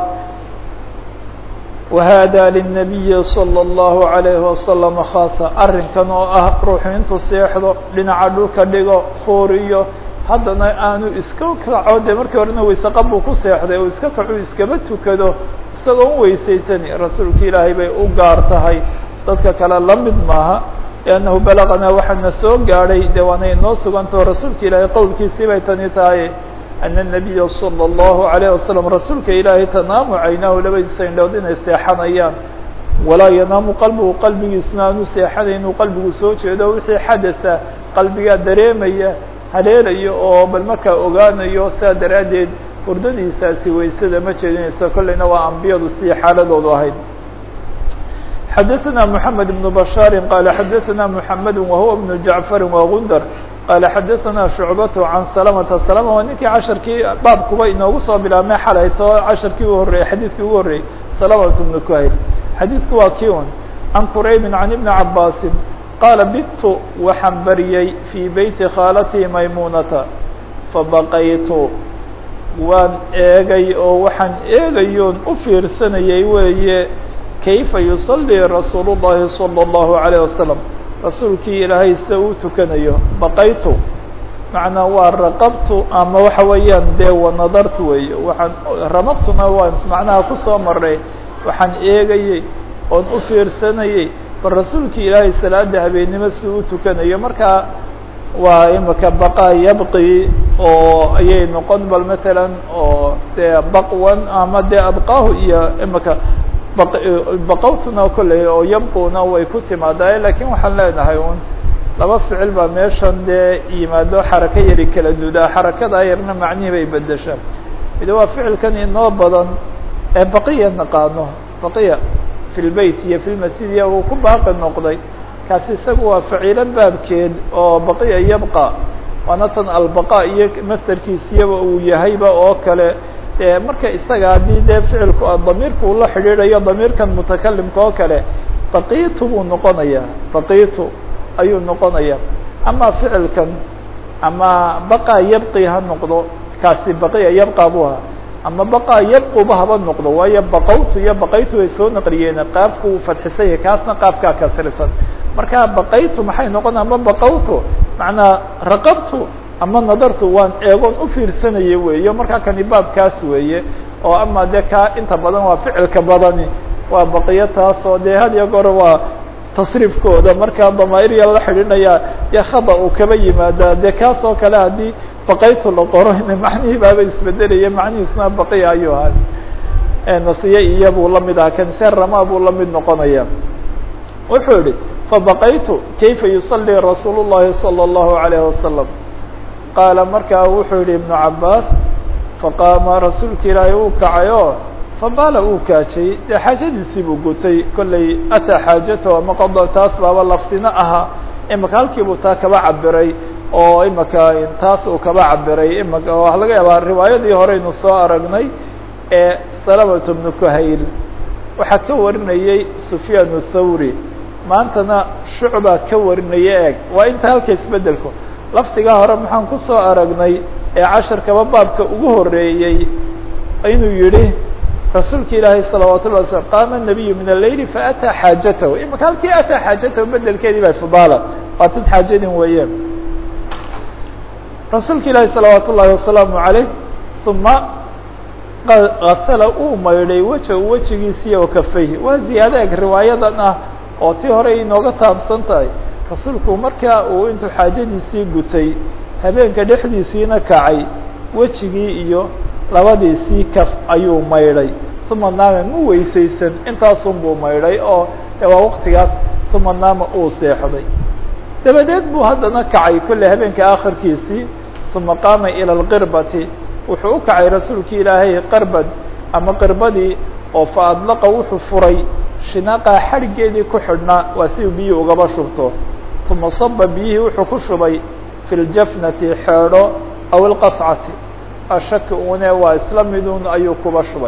wahada lلnabiyi salى الlahu عalayhi wasalam khaasa arrinkan oo ah ruuxu intuu seexdo dhinaca dhulka dhigo fooriyo haddana aanu iska kaco dee markii horena wayseqab buu ku seexday oo iska kacu iskaba tukado isagoo u weysaysani rasuulka ilaahay bay u gaar tahay dadka kale la mid maaha liannahu balaqanaa waxaana soo gaadhay dee waana inoo sugantao rasuulka ilaahay qowlkiisii bay tani tahay ana الnabiya salى الlahu عalayه wasalam rasuulka ilaahay tanaamu caynaahu labadiisa indhood inay seexanayaan walaa yanaamu qalbigu qalbigiisna aanu seexanayn inuu qalbigu soo jeedo wixii xadatha qalbigaa dareemaya haleelayo oo bal markaa ogaanayo sidaa daraaddeed hurdadiisaasi waysada ma jeedinayso kolleyna waa ambiyadu sidii xaaladoodu ahayd xadaثna mحamed بن bashاar qala xadaثna mحamed wahuwa بن jaعfar wagundar qala xadaثna shucbat can salamta salama waa ninkii casharkii baabkuba inoogu soo bilaabmay xalayto casharkii u horreeyey xadiidkii ugu horreeyey salamat bnu kuhayl xadiidku waa ki un can quraybi can ibni cabaasin qaala bitu waxaan bariyey fii beyti khaalatii maymunata fabaqaytu waan eegay oo waxaan eegayoon u fiirsanayay weeye kayfa yusalii rasuul الlahi salى الlahu عalيه wasalam rasuulkii ilaahay sida uu tukanayo baqaytu macnaa waa raqabtu ama waxa weeyaan dee wanadartu weeye waxaan ramabtuna waan macnaha kusoo maray waxaan eegayey oon u fiirsanayey bal rasuulkii ilaahay salaada habeennimo si u tukanayo markaa waa imika baqa yabqi oo ayay noqon bal matalan oo dee baqwan ama dee abqaahu iyo imika baqawtuna kolley oo yabquna way ku timaadaa lakin waxaan leenahay un laba ficil baa meeshan dee yimaado xarako yari kala dudaa xarakada yarna macnihii bay bedeshaa mid waa ficilkan inoo badan ee baqiya naqaano baqiya fi lbeyt iyo fi lmasjid iyo uu ku baaqi noqday kaasi isagu waa faciilo baabkeed oo baqiya yabqa waana tan albaqa iyo masderkiisiyaba uu yahayba oo kale e marka isaga haddii dee ficilku damiirku ula xidhiidhayo damiirkan mutakalimka oo kale baqiitu buu noqonaya baqiitu ayuu noqonaya ama ficilkan ama baqa yabqi ha noqdo kaasi baqiya yabqa bu ahaa ama baqa yabquba haba noqdo waayo baqawtu iyo baqaytu way soo naqliyeen qaafku uu fadxisan yahay kaasna qaafkaa kasrisan marka baqaytu maxay noqon ama baqawtu macnaa raqabtu ama nadartu waan eegoon u fiirsanaya weeye markaa kani baabkaas weeye oo ama dee kaa inta badan waa ficilka badani waa baqiyo taasoo dee had iyo goor waa tasriifkooda markaa damaa'irya la xidhinaya dee khada uu kaba yimaada dee kaas oo kale haddii baqaytu la qoro macnihii baaba isbedelaya macnihiisna baqiya ayuu ahaa nasiye iyo buu lamid ahaa kanse rama buu lamid noqonaya wuxuu yihi fabaqaytu kayfa yusalii rasuul الlahi salى الlahu عalayه wasalam qaala markaa wuxuu yihi ibnu cabaas faqaama rasuulka ilaahay uu kacay oo fabaala uu kaajay dee xaajadiisii buu gutay kollay ataa xaajato ama qado taas baaba laftina ahaa imaka halkiibuu taa kaba cabiray oo imaka taas uu kaba cabiray imaka waxa laga yaabaa riwaayadii horeynu soo aragnay ee salamatu bnu kuhayl waxaa ka warinayey sufyaan thawri maantana shucba ka warinaya eeg waa inta halka isbedelku laftigaa hore maxaan kusoo aragnay ee casharkaba baabka ugu horeeyey inuu yihi rasuulka ilaahay salawaat ullahi waslam qaama الnabiyu min aleyli faataa xaajatahu imaka halkii ataa xaajatahu bedelkeedii ba fadaala waa tad xaajadin weeye rasuulka ilaahi salawaat ullahi wasalaamu عaleyh uma gasala uu maydhay weja wejigiisiiyo wakafayhi waa ziyaado eg riwaayadan ah oo tii hore inooga taabsan tahay rasuulku markaa uu intuu xaajadiisii gutay habeenka dhexdiisiina kacay wejigii iyo labadiisii kaf ayuu maydhay uma naama mu weysaysan intaasun buu maydhay oo waa waktigaas uma naama uu seexday dabadeed buu haddana kacay kolley habeenka akhirkiisii uma qaama ilى اlqirbati wuxuu u kacay rasuulki ilaahay qarbad ama qirbadii oo fa adlaqa wuxuu furay shinaqaa xadhiggeedii ku xidhnaa waa si uu biyii ugaba shubto uma saba biyihii wuxuu ku shubay fi ljafnati xeedho aw ilqascati ashaki une waa isla midun ayuu kuba shubay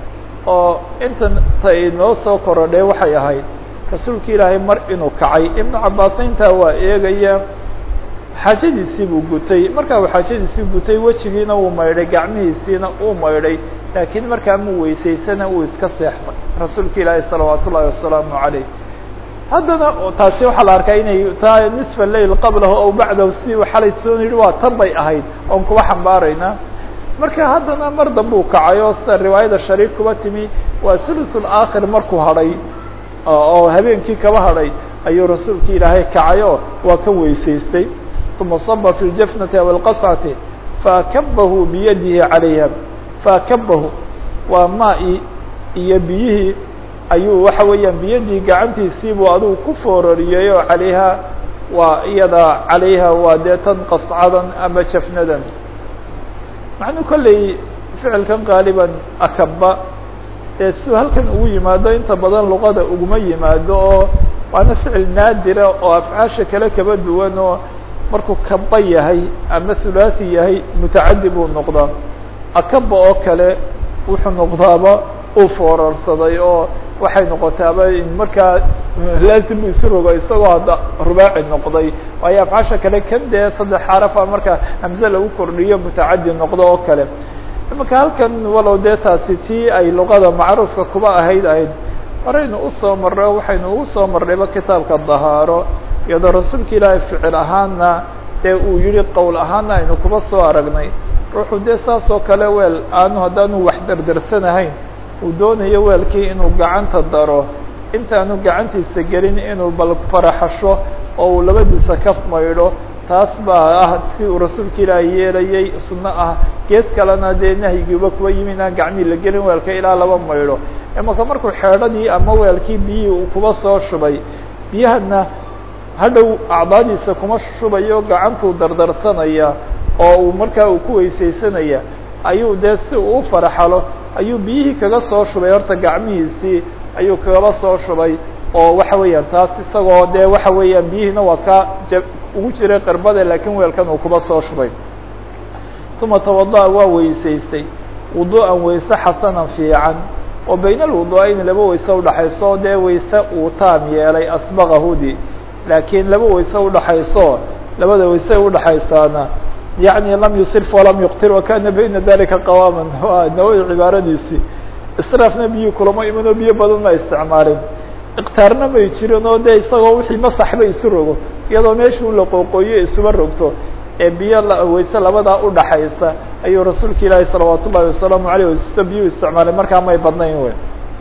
oo intan ta inoo soo korodhay waxay ahayd rasuulki ilaahay mar inuu kacay ibnu cabaasna intaa waa eegaya xaajadiisii buu gutay markaa uu xaajadiisii gutay wejigiina uu maydhay gacmihiisiina uu maydhay laakiin markaa mu weysaysana uu iska seexday rasuulka ilaahi salawaat ullahi wasalaamu عaleyh haddana taasi waxaa la arkaa inay taa nisfa lail qablahu aw bacdahu sidii u xalay soo yidhi waa tan bay ahayd oon kuba xambaarayna marka haddana mar dambe u kacay oo sida riwaayada shariif kuba timi waa thuluثul aakhir markuu hadhay oo habeenkii kaba hadhay ayuu rasuulki ilaahay kacay oo waa ka weysaystay uma saba fi ljafnati aw alqascati faakabahu biyadihi calayha faakabahu waa maa-i iyo biyihii ayuu waxa weeyaan biyadii gacantiisiibuu adigu ku foorariyey oo calayha waa iyada calayha waa dee tan qascadan ama jafnadan macnuu kolley ficilkan qaaliban akaba ee si halkan ugu yimaado inta badan luqada uguma yimaado oo waana ficil naadira oo afcaasha kale kaba duwan oo markuu kaba yahay ama hulaaثi yahay mutacadi buu noqdaa akaba oo kale wuxuu noqdaaba uu foorarsaday oo waxay noqotaaba markaa laazim isu rogo isagoo hadda rubaaci noqday waayo afcaasha kale kan dee saddex xarafa marka hamze lagu kordhiyo mutacadi noqdo oo kale imaka halkan walow dee taasi tii ay luqada macruufka kuba ahayd ahayd horeynu usoo marro waxaynu ugu soo marnayba kitaabka dahaaro iyadoo rasuulka ilaahay ficil ahaana dee uu yihi qowl ahaana aynu kuba soo aragnay ruuxu dee saas oo kale weel aanu haddaanu wax derdersanahayn uu doonayo weelkii inuu gacanta daro intaanu gacantiisa gelin inuu bal faraxasho oo uu labadiisa kaf maydho taas baa ah si uu rasuulka ilaahi yeelayay sunno ah gees kalena dee nahyigiiba kuwa yimi inaan gacmihii la gelin weelka ilaa laba maydho imaka markuu xeedhadii ama weelkii biyihii uu kuba soo shubay biyahana hadhow acdaadiisa kuma shubayo gacantuu dardarsanaya oo uu markaa uu ku weysaysanaya ayuu dee si uu u faraxalo ayuu biyihii kaga soo shubay horta gacmihiisii ayuu kagaba soo shubay oo waxa weeyaan taas isagoo dee waxa weeyaan biyihiina waa ka ja ugu jiray qarbada laakiin weelkan uu kuba soo shubay uma tawada'a waa weysaystay wudu'an weyse xasanan fiican oo bayna alwudu'ayni laba weyse udhaxayso dee weyse uu taam yeelay asbaqahudi laakiin laba weyse udhaxayso labada weyse udhaxaysaana yaعni lam yusrif walam yuqtir wakana bayna dalika qawama waa nawowi cibaaradiisii israafna biyo kulamo imanoo biyo badan ma isticmaalin iqtaarna may jirin oo de isagoo wixii masaxba isu rogo iyadoo meesha un la qooqooyo isuba rogto ee biyo weyse labadaa udhaxaysa ayuu rasuulka ilaahi salawaat ullahi wasalaamu aleyh wasta biyu isticmaalay markaa may badnayn wey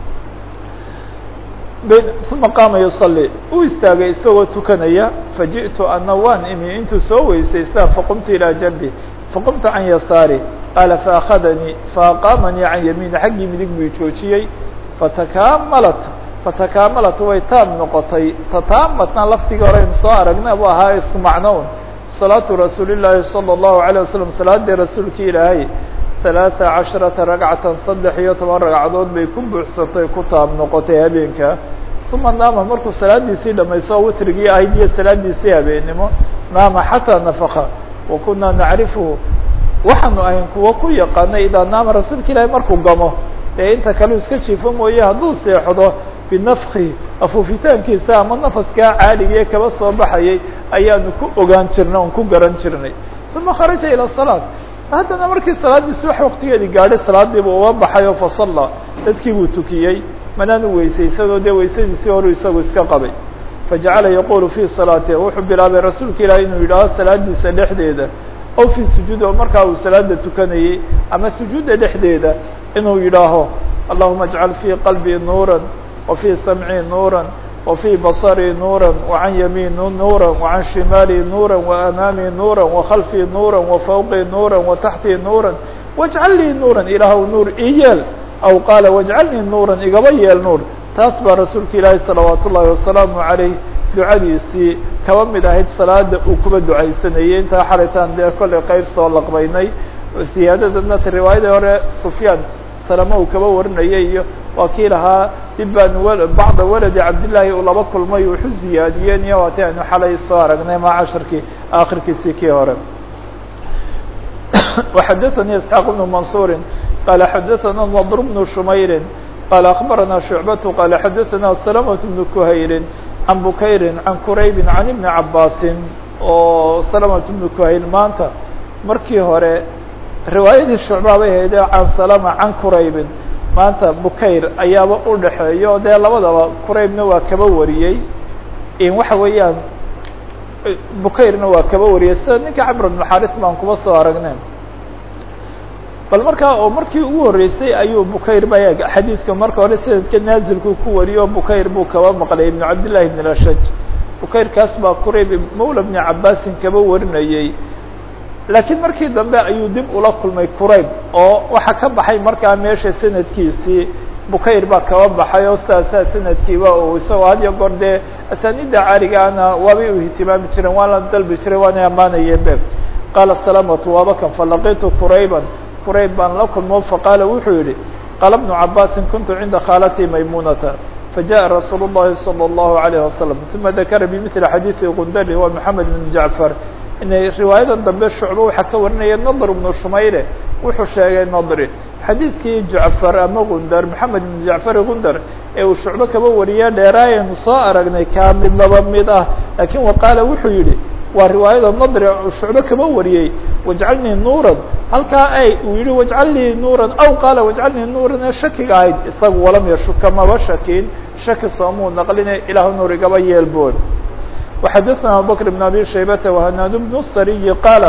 uma qaama yusalli uu istaagay isagoo tukanaya faji'tu ana waan imi intuu soo weysaystaa faqumtu ilaa janbi faqumtu can yasaari qaala faakadanii faaqaamanii can yamiini xaggii midig buu joojiyey fatakamalat fatakamalat way taam noqotay tataamatna lafdigii hore aynu soo aragna bu ahaa isku macnown salaatu rasuuli llaahi salى الlahu عalيه wasalam salaadii rasuulka ilaahay ثalaaثa caشharaةa ragcatan saddex iyo toban ragcadood bay ku buuxsantay ku taab noqotay habeenka uma naama markuu salaadiisii dhamayso oo witrigii ahayd iyo salaadiisii habeennimo naama xataa nafaka wa kunaa nacrifuhu waxaanu ahayn kuwa ku yaqaanay idaa naama rasuulka ilaahay markuu gamo ee inta kale iska jiifo mooye hadduu seexdo binafki afuufitaankiisa ama nafaskaa caaligae kaba soo baxayay ayaanu ku ogaan jirnay on ku garan jirnay uma kharaja ilى الصalaaة haddana markii salaadiisi wax waktigeedii gaadhay salaadiiba uga baxay oo fasalla dadkii buu tukiyey manaanu weysaysadoo dee weysadiisii horu isagu iska qabay fajacala yaqulu fii salaati wuxuu bilaabay rasuulka ilaah inuu yidhaaho salaadiisa dhexdeeda aw fii sujuud oo markaa uu salaada tukanayey ama sujuudda dhexdeeda inuu yidhaaho allahuma اjcal fii qalbii nuura وفي سمعي نورا وفي بصري نورا وعن يميني نورا وعن شمالي نورا وأمامي نورا وخلفي نورا وفوقي نورا وتحتي نورا واجعل لي نورا إلaah نور iyeel أو قال واجعلني نورا igaba yeel نور taas baa rasuulka ilaahi صلaوaaت الlahi وaسلaaم عaليه ducadiisii kaba mid ahayd salaada uu kuba ducaysanayey intaa xalitaan dee kollay qeyb soo laqbaynay siyaadadana riwaayadii hore سفyaan salama uu kaba warinayay iyo waa kii lahaa dib baanu bacda waladi cabdillaahi uu laba kulmay wuxu ziyaadiyeen iyo waati aynu xalay soo aragnay ma casharkii akhirkiisii kii hore وxadaثnي isxaaq بن maنصuuri qala xadaثna نضr بن شmayri qala aخbarana شhuعbaة qala xadaثna سلمة بن كhayri can bukayri can quraybi can iبni cabaasin oo سلمة بن كhayl maanta markii hore riwaayadii shucbaabay haydee can salama can quraybin maanta bukayr ayaaba u dhaxeeya o dee labadaba quraybna waa kaba wariyey waxa weeyaan bukayrna waa kaba wariyey sida ninka camr bn xaris baan kuba soo aragnay bal markaa oo markii ugu horreysay ayuu bukayr ba xadiidka marka hore sanadka naazilku ku wariyo bukayr buu kaba maqlay ibn cabdillahi ibn ashaj bukayrkaas baa qurayb mawla bni cabaasin kaba warinayey laakiin markii dambe ayuu dib ula kulmay qurayb oo waxaa ka baxay markaa meesha sanadkiisii bukayr baa kaba baxay oo sidaasaa sanadkiiba uu isagoo had iyo goor dee asaanida caaligaana waabay u ihtimaami jireen waan la dalbi jiray waana ammaanayeen be qaala salamatu waaba kan falaqitu qurayban qurayb baan la kulmo faqaala wuxuu yihi qaala bnu cabaasin kuntu cinda khaalatii maymunata fajaءa rasuul الlahi salى الlahu عalيه wasalam uma dakara bimili xadiiثi gundari wa moxamed bn jacfar inay riwaayadan dambe shucbo waxaa ka warinaya nadr bnu shumayre wuxuu sheegay nadri xadiidkii jacfar ama gundar maxamed ibn jacfar gundar ee uu shucbo kaba wariya dheeraayaynu soo aragnay kaa mid laba mid ah laakiin waqaala wuxuu yihi waa riwaayada nadri uu shucbo kaba wariyey wajcalnii nuuran halkaa ay uu yihi wajcalnii nuuran aw qaala wajcalnii nuuran ee shakiga ahayd isagu walam yashuka maba shakin shaki soomuu naqline ilahu nuur igaba yeelbood وxadثna abubكر بن abي شhaybة وhناad بن الsري qاaل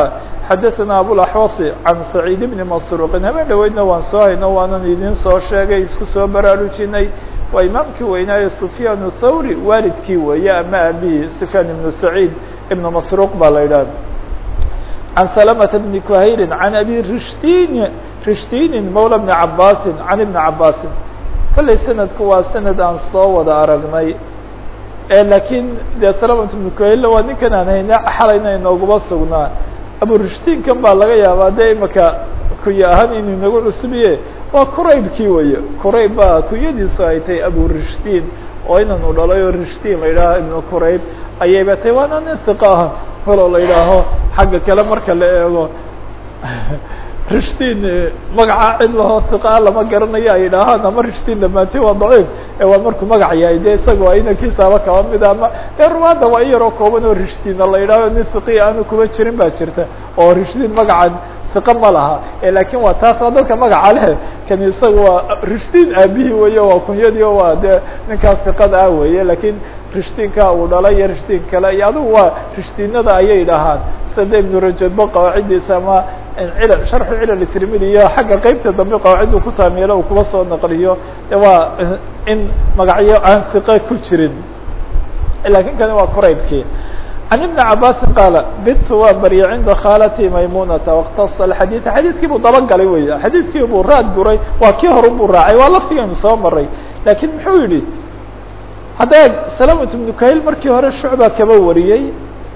xadaثna abulaxwasi can saciid bni masruuqin habeen dhaweydna waan soo hayno waanan idin soo sheegay isku soo baraarujinay waa imaamkii weynaaye sufyaan thawri waalidkii weeye ama aabihii sufyaan ibnu saciid ibnu masruuq baa la yidhahda can salamata bni kuhayrin can abi rishdin rishdinin mawla bni cabaasin can ibni cabaasin kollay sanadku waa sanad aan soo wada aragnay laakiin dee salamat bnu kuhayl waa ninkan aan hayne xalayna inooguma sugnaa aburishdiinkan baa laga yaabaa dee imaka kuya ahaan inuu inagu cusubiye waa quraybkii weeye qurayb baa kunyadiisu ay tahay aburishdiin oo inanu dhalay oo rishdiin la yidhaaho ibnu qurayb ayayba tahay waana nin hiqa ah faloo la yidhaaho xagga kale marka la eego rishdiin magaca cid laho hiqaa lama garanayo ay yidhaahaan ama rishdiin dhamaantay waa daciif ee waa markuu magac yahay de isaga waa inankiisaaba kaba mid ama dee ruwaadda waa in yaroo kooban oo rishdiina la yidhaaho nin hiqi aanu kuma jirin baa jirta oo rishdiin magacan hiqa ma laha lakin waa taas waa dadka magaca leh kan isaga waa rishdiin aabihii weeye waa kunyadii o waa dee ninkaas hiqada ah weeye lakin rishdiinka uu dhalay iyo rishdiin kale iyo adigu waa rishdiinada ayay dhahaan sida ibnu rajadba qawaaciddiisa ama cil sharxu cilal tirmidi iyo xagga qeybta dambe qawaaciddu ku taamielo uu kuba soo naqliyo de waa in magacyo aan hiqe ku jirin lakin kani waa quraybkii can ibni cabaasin qaala bitu waa barya cinda khaalati maymunata waktasa xadiid xadiidkii buu dabagalay wey xadiidkii buu raad guray waa kii hore buu raacay waa laftigaynu soo maray lakin muxuu yihi hadda salamat ibnu kahil markii hore shucba kaba wariyey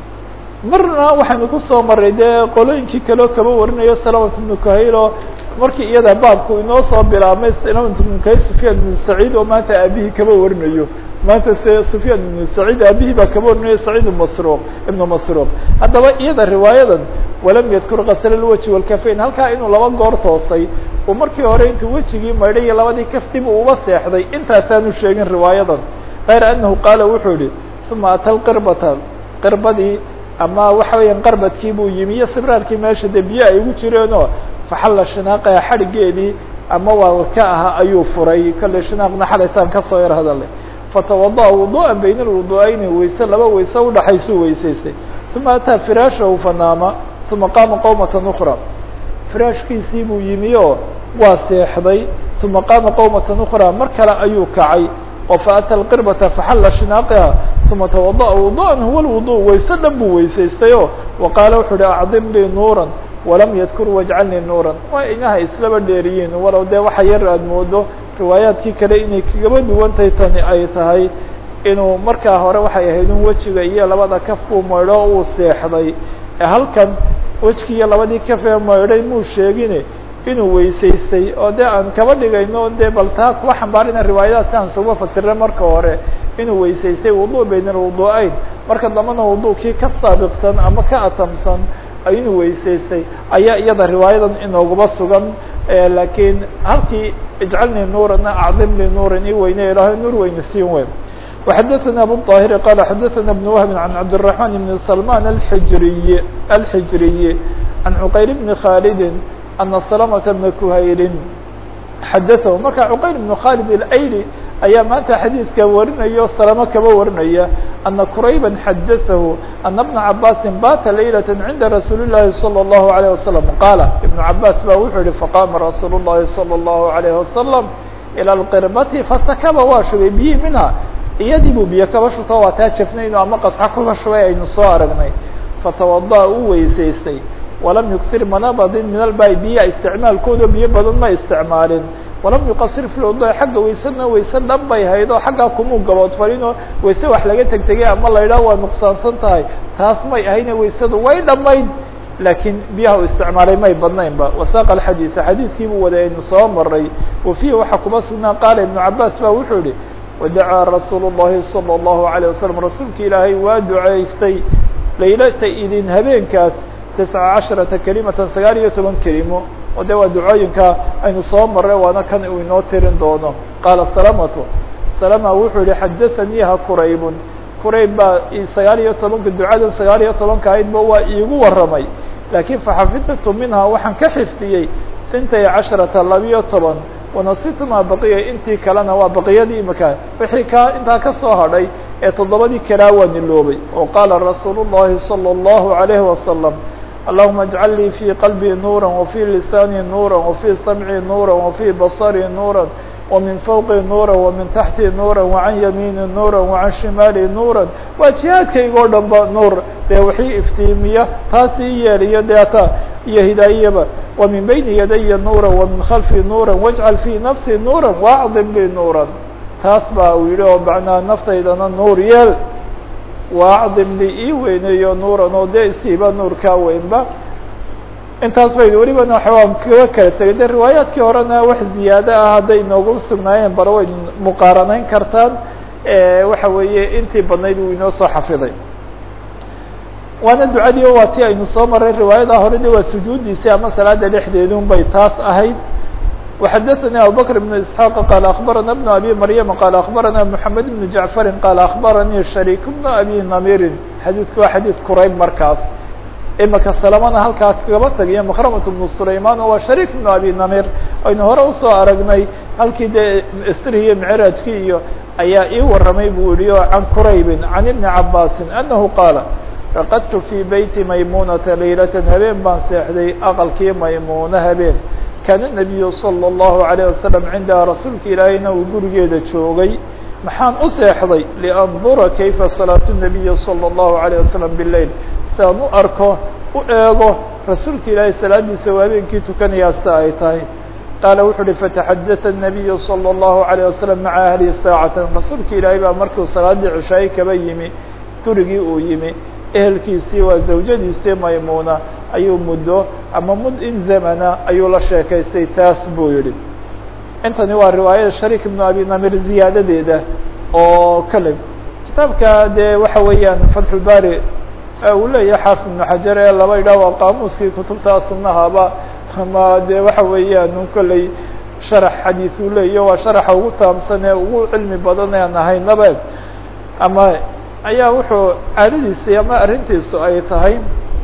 marna waxaynu kusoo maray dee qolooyinkii kaleo kaba warinayo salamat ibnu kahil oo markii iyada baabku inoo soo bilaabmay salamat ibnu kahil sufyaan ibnu saciid oo maanta aabihii kaba warinayo maanta se sufyaan ibnu saciid aabihii baa kaba warinayo saciid masruuq ibnu masruuq haddaba iyada riwaayadan walam yadkur kasl lwaji walkafayn halkaa inuu laba goor toosay uu markii hore intuu wejigii maydhay iyo labadii kaf dib uu uba seexday intaasaanu sheegin riwaayadan غayr anahu qaala wuxuu yihi uma ata lqirbata qirbadii ama waxa weeyaan qarbadkii buu yimi iyo sibraarkii meesha de biyo ay ugu jireenoo faxalla shinaaqaha xadhigeedii ama waa ka aha ayuu furay kolley shinaaqna xalaytaan kasoo yar hadalay fatawadaأa wuduءa bayna alwudu'ayni wayse laba wayse udhaxaysuu weysaystay uma ataa firaashahu fanaama uma qaama qowmata ukra firaashkiisii buu yimi oo waa seexday uma qaama qowmata ukra mar kale ayuu kacay oo faata lqirbata faxalla shinaaqiha uma tawadaأa wuduءan huwa lwudu wayse dhan buu weysaystay o wa qaala wuxuu uhi acdim lii nuura walam yadkur wajcalnii nuuran waa inaha islaba dheeriyiin walow dee waxa yar aad moodo riwaayaadkii kale inay kagaba duwantay tani ay tahay inuu markaa hore waxay ahayd in wejiga iyo labada kaf buu maydho uu seexday halkan wejkii iyo labadii kaf ee maydhay muu sheegine inuu weysaystay oo de aan kaba dhigayno de bal taa kuwa xambaarina riwaayadaha si aan suga fasira marka hore inuu weysaystay wudu bayn alwudu'ayn marka dambana wudu'kii ka saabiqsan ama ka atamsan inuu weysaystay ayaa iyada riwaayadan inooguba sugan lakiin halkii ijcalnii nuurana acdim li nuurin i weyne ilahay nuur weyne siin weyn وxadثna abu الطاhiri qال xadثna بن وهب عن cabdالرحمن بن سلمان الحجriي الحجriي عن cqayr بن khالد أن سلمة بن كhayri xadaثه marka cqayr بن khالد الأyli ayaa maanta xadiidka warinayo salamo kaba warinaya أna qurayba xadaثahu أna بنa cabاsi bata laylaة cinda rasuuli الlahi صلى الlaهu عليه وasلم qaala iبن cabاs ba wuxuu yihi faqama rasuul الlahi صلى الlaهu عليه وasلم ilى الqirbati fasakaba waa shubay biyi minha iyadii buu biyo kaba shuto waa taa jafnayno ama qasxa kuba shubay aynu soo aragnay fatawadaأ uu weysaystay walam yuktir mana badin min albaai biyaha isticmaalkooda biyo badan ma isticmaalin walam yuqasir fi lwudu xagga waysadna wayse dhan bay hayd oo xaggaa kumuu gaboodfalinoo wayse wax laga tegtegay ama la yidhaha waa nuqsaansan tahay taas may ahayne waysadu way dhammayd laakiin biyaha u isticmaalay may badnaynba wasaaqa alxadiida xadiidkii buu waday aynu soo maray wa fiihi waxaa kuma sugnaa qaala ibnu cabaas ba wuxuu yihi wadacaa rasuulu الlahi salى الlahu عalيه wasalam rasuulka ilaahay waa duceystay laylata idin habeenkaas tisca casharata kelimatan sagaal iyo toban kelimo oo de waa ducooyinka aynu soo maray waana kan uu inoo tirin doono qaala salamatu salama wuxuu yihi xadaثaniiha quraybun qurayb baa sagaal iyo tobanka ducadan sagaal iyo tobanka ahaydba waa iigu waramay laakiin faxafidtu minha waxaan ka xifdiyey sintay casharata labiyo toban wanasitu maa baqiya intii kalena waa baqiyadii imika wixii ka intaa kasoo hadhay ee toddobadii kalaa waa niloobay oo qaala rasuulu الlahi salى الlahu عalayhi wasalam اللهma اجعل lii في qلبي نورا وفي لساني نورا وفي سمعي نورا وفي بصري نورا ومن فوقي نورا ومن تحتي نورا وعن يميني نورا وعن شمالي نورا waa جiهاadkayga o dhan ba nuur dee wixii iftiimiya taas ii yeeliyo deeta iyo hidaayaba ومن بين يدي نورا ومن خلفي نورا واجعل في نفسي نورا وأعظم لي نورا taas ba uu yihi oo macnaa naftaydana nuur yeel وأعظم li ii weyneeyo nuuran oo dee isiiba nuurkaa weynba intaas bay welibana waan kaga kala tegay de riwaayaadkii horena wax ziyaado ah hadday inoogu sugnaayeen bara way muqaaranayn kartaan waxa weeye intii badnayd uu inoo soo xafiday waana ducadii waa ti aynu soo maray riwaayada hore de waa sujuudiisii ama salaada dhexdeedun bay taas ahayd وxdثnي abubكر بن اسحاq qال أخبرnا بن أbي مريم qال أخبرnا محمد بن جعفر qال أخبرني شhريك بن أbي نميr xadيثku waa xadيث qurayb markaas imika سلمna halkaa kagaba tagiyo مkرمة بن سليمان waa شhريك بن أbي نميr aynu hore usoo aragnay halkii de sriyo معراجkii iyo ayaa ii waramay bu yihi o عن qرayب عن بن عabاس أنه qاaل رqدت في بيت maymunةa ليلة habeen baan seexday aqلkii maymuna habeen kaana النabiyu slى الlahu عalيه waslم cindaha rasuulka ilaahayna uu gurigeeda joogay maxaan u seexday liandura kayfa salaaة الnabiyi slى الlahu عalيه waslم bilail siaan u arko u eego rasuulka ilaahay salaadiisa waa habeenkii tukanayaa sida ay tahay qaala wuxu uhi fataxadaثa الnabiyu slى الlahu عalيه waslم maca ahlihi saacata rasuulka ilaahay baa markuu salaadii cishaaye kaba yimi gurigii uu yimi ehelkiisii waa zawjadiisii maymuna ayuu muddo ama mud in zamana ayuu la sheekaystay taas buu yihi intani waa riwaayada shariik ibnu abi namir ziyaadadeeda oo kale kitaabka dee waxa weeyaan fatxulbari uu leeyahay xaafid ibnu xajar ee laba idhaah waa qaamuuskii kutubta sunahaba ama de waxa weeyaan kolley sharax xadiis uu leeyahy waa sharaxa ugu taamsan ee ugu cilmi badan ean ahaynaba ama ayaa wuxuu caadadiisii ama arrintiisu ay tahay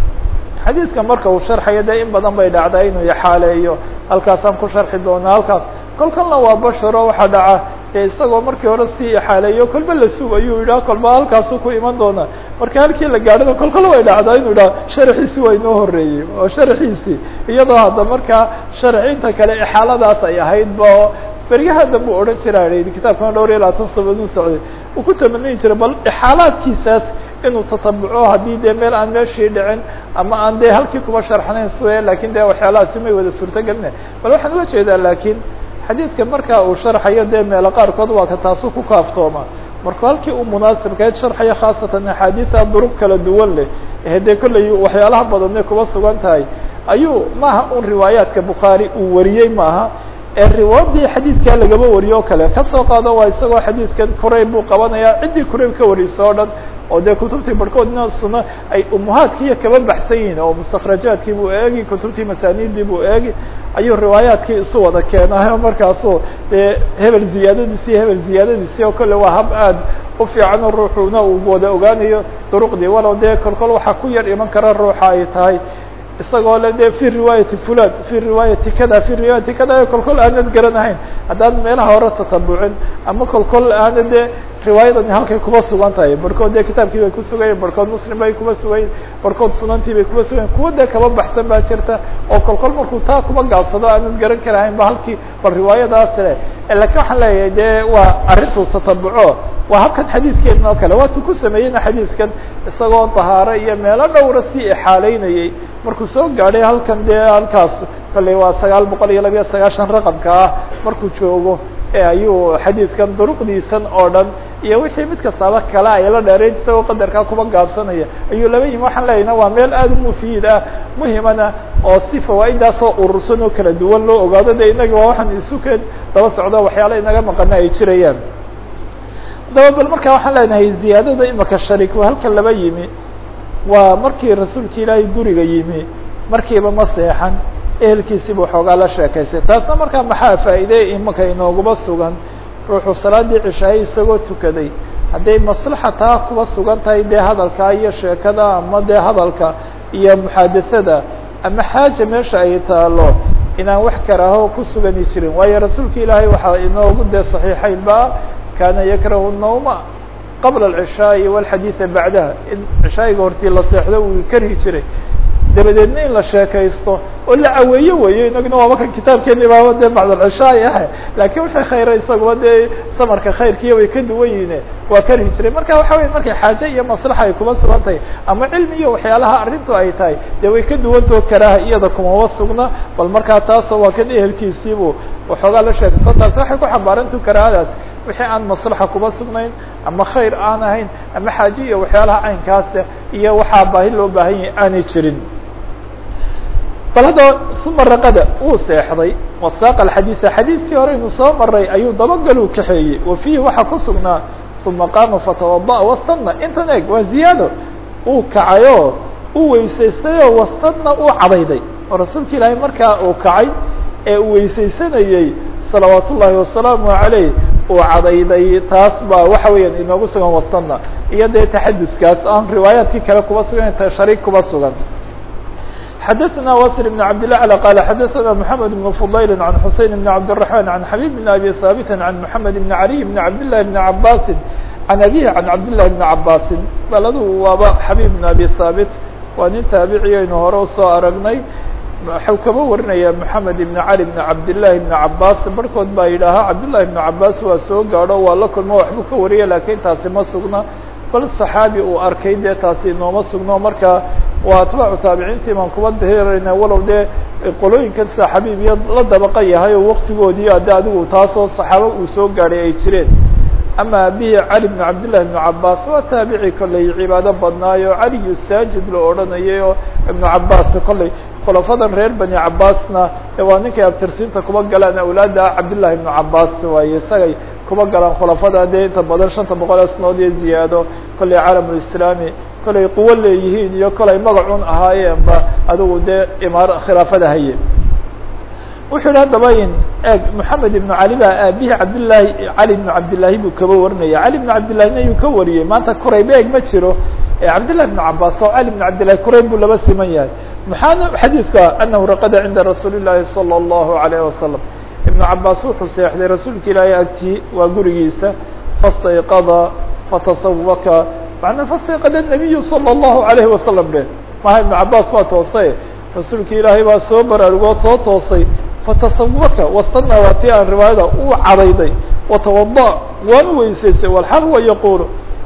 xadiidka marka uu sharxayo dee in badan bay dhacdaa inuu ixaaleeyo halkaasaan ku sharxi doonaa halkaas kol kalna waa basharo waxaa dhaca ee isagoo markii hore sii ixaaleeyo kolba la sug ayuu yidhaha kolba halkaasuu ku iman doonaa marka halkii la gaadhana kol kale way dhacdaa inuu idhaha sharxiisi waa inoo horeeyey oo sharxiisii iyadoo hadda markaa sharxinta kale ixaaladaas ay ahayd ba beryaha dambe u odhan jira kitaabkana dhowr iyo labaatan sanad u socday uu ku tamaniyi jiray bal ixaalaadkiisaas inuu tatabuco haddii dee meel aan meeshii dhicin ama aan dee halkii kuba sharxnayn sue lakin de waxyaalahaasi may wada suurto gelina bal waxaan uga jeedaa lakin xadiidka marka uu sharxayo dee meelo qaarkood waa ka taasu ku kaaftooma markuu halkii uu munaasibkayd sharxayo khaasatan axaadiida durug kala duwan leh ee dee kolley waxyaalaha badanay kuba sugan tahay ayuu maaha un riwaayaadka bukhaari uu wariyey maaha ee riwaayadii xadiidkaa lagaba wariyo o kale kasoo qaado waa isagoo xadiidkan kurayb buu qabanaya ciddii kurayb ka wariysa o dhan oo dee kutubtii barhkoodna suna ay umuhaadkiiyo kaba baxsan yihiin oo mustakrajaadkii buu eegi kutubtii masaaniidii buu eegi ayuu riwaayaadkii isu wada keenayo markaasu dee hebel ziyaadadiisi hebel ziyaadadiisi oo kale waa hab aad u fiican oo ruuxuna uu wada ogaanayo duruqdii walow dee kolkol waxaa ku yar iman kara ruuxa ay tahay isagoo le de fi riwaayati fulan fi riwaayati kada fi riwaayati kada kolkol aanad garanahayn haddaan meelaha hore tatabucin ama kolkol aana dee riwaayadani halkay kuba sugan tahay barhkood dee kitaabkii bay kusugayen barhkood muslim bay kuba sugayen barhkood sunantii bay kuba sugayen kuwa dee kaba baxsan baa jirta oo kolkol markuu taa kuba gaabsado aanad garan karahayn ba halkii bal riwaayadaas le lakin waxaan leeyahay dee waa arrintuu tatabuco waa habkan xadiidkeedna oo kale waatuu ku sameeyeyna xadiidkan isagoo dahaaro iyo meelo dhowra sii ixaaleynayey markuu soo gaadhay halkan dee halkaas kolley waa sagaal boqol iyo labiyo sagaashan raqamka ah markuu joogo e ayuu xadiidkan duruqdiisan oo dhan iyo wixii mid kastaaba kale ay la dheerayn isagoo qadarkaa kuba gaabsanaya ayuu laba yimi waxaan leeyahna waa meel aada u mufiid ah muhimana oo si fawaa'idaasoo urursan oo kala duwan loo ogaado de inagi waa waxaan isukeen daba socdo waxyaala inaga maqana ay jirayaan haddaba bal markaa waxaan leenahay ziyaadada imaka sharik halkan laba yimi waa markii rasuulka ilaahay guriga yimi markiiba ma seexan ehelkiisiiba waxoogaa la sheekaystay taasna markaa maxaa faa'iidey imaka inooguba sugan ruuxuu salaadii cishaayey isagoo tukaday hadday maslaxa taa kuba sugan tahay dee hadalka iyo sheekada ama dee hadalka iyo muxaadathada ama xaaja meesha ay taalo inaan wax karaaho ku sugani jirin waayo rasuulka ilaahay waxaa inoogu dee saxiixayn ba kaana yakrahu الnawma qabla الcishaaءi wاlxadiiثa bacdaha in cishaayiga hortii la seexdo uu kari jiray dabadeedna in la sheekaysto oo la caweeyo weeyo inaguna waaba kan kitaabkeeni baaba dee bacdalcishaay ah laakiin wixii khayra isaguba dee samarka khayrkiiya way ka duwan yihiin waa kari jiray marka waxa weya markay xaaje iyo maslaxa ay kuma sugan tahay ama cilmi iyo waxyaalaha arrintu ay tahay dee way ka duwantao karaaha iyada kumaba sugna bal markaa taasoo waa kan ehelkiisiibu waxoogaa la sheekayso taasi waxay ku xambaarantu karaahadaas wixii aan maslaxa kuma sugnayn ama khayr aan ahayn ama xaaje iyo waxyaalaha caynkaasa iyo waxaa baahi loo baahan yahay aanay jirin bal hadda uma raqada wuu seexday wasaaqa alxadiida xadiidkii hore inu soo maray ayuu dabagaluu kaxeeyey wa fiihi waxaa ku sugnaa uma qaama fatawada'a wastadna intan eg waa ziyaado uu kacayoo uu weysaystayoo wastadna uu cadayday oo rasuulka ilaahay markaa uu kacay ee uu weysaysanayey salawaat ullaahi wasalaamu calayh uu cadayday taas baa waxa weeyaan inoogu sugan wastadna iyo dee taxaduskaas aan riwaayaadkii kale kuba sugan shariik kuba sugan xdثna wsr بن عبد الله عل qال xdثna محمد بن فضyل عن حuسين بن عبد الرحمن عن حبيب بن أبي ثابت عن محمد بن علي بن عبد الله بن عباس عن أبيه عن عبد الله بن عباس baladu waaba xبيب بن أبي ثابت waa nin taaبعي aynu hore usoo aragnay waxuu kaba warinaya محamed بن علي بن عبد اللahi بن عباس barhkood baa yidhaahaa cabd للahi بن عباس waa soo gaadho waa la kulmo waxbuu ka wariya lakin taasi ma sugna bal صaxaabi uu arkay dee taasi inooma sugno marka waa atbaacu taabiciintii baan kuba dahirayna walow dee qolooyinkan sida xabiib iyo la dabaqa yahay oo waktigoodii ade adigu taasoo saxaabo uu soo gaadhay ay jireen ama abihi cali bn cabdillahi bnu cabaas waa taabici kolley cibaado badnaayo caliyu saajid la odhanayay oo ibnu cabaas kolley khulafadan reer bani cabaasna waa ninkay abtirsiinta kuba galaan awlaada cabdillahi ibnu cabaas waaye isagay kuba galaan khulafada dee inta badan shanta boqol ee sanood iyo ziyaado kolley caalamulislaami kolay quwo leeyihiin iyo kolay magacun ahaayeenba adigu dee imaar khilaafada haye wuxuu yihi haddaba in eg moxamed ibnu cali baa aabihi cabdillaahi cali ibnu cabdillaahi buu kaba warinaya cali ibnu cabdillahina yuu ka wariyey maanta kurayb eeg ma jiro cabdillahi ibnu cabaas oo cali ibnu cabdillahi kurayb buu laba siman yahay maxaana xadiidka anahu raqada cinda rasuuli llaahi salى اllahu alayh wasalam ibnu cabaas wuxuu seexday rasuulka ilaahay agtii waa gurigiisa fastayqada fatasawaka macnaa fastayqada nabiyu salى اllahu alayhi wasalam be maha ibnu cabaas waa toosay rasuulka ilaahay baa soo baraarugood soo toosay fatasawaka wastana waa tii aan riwaayada uu cadayday watawada waanu weysaystay walxal huwa yaqulu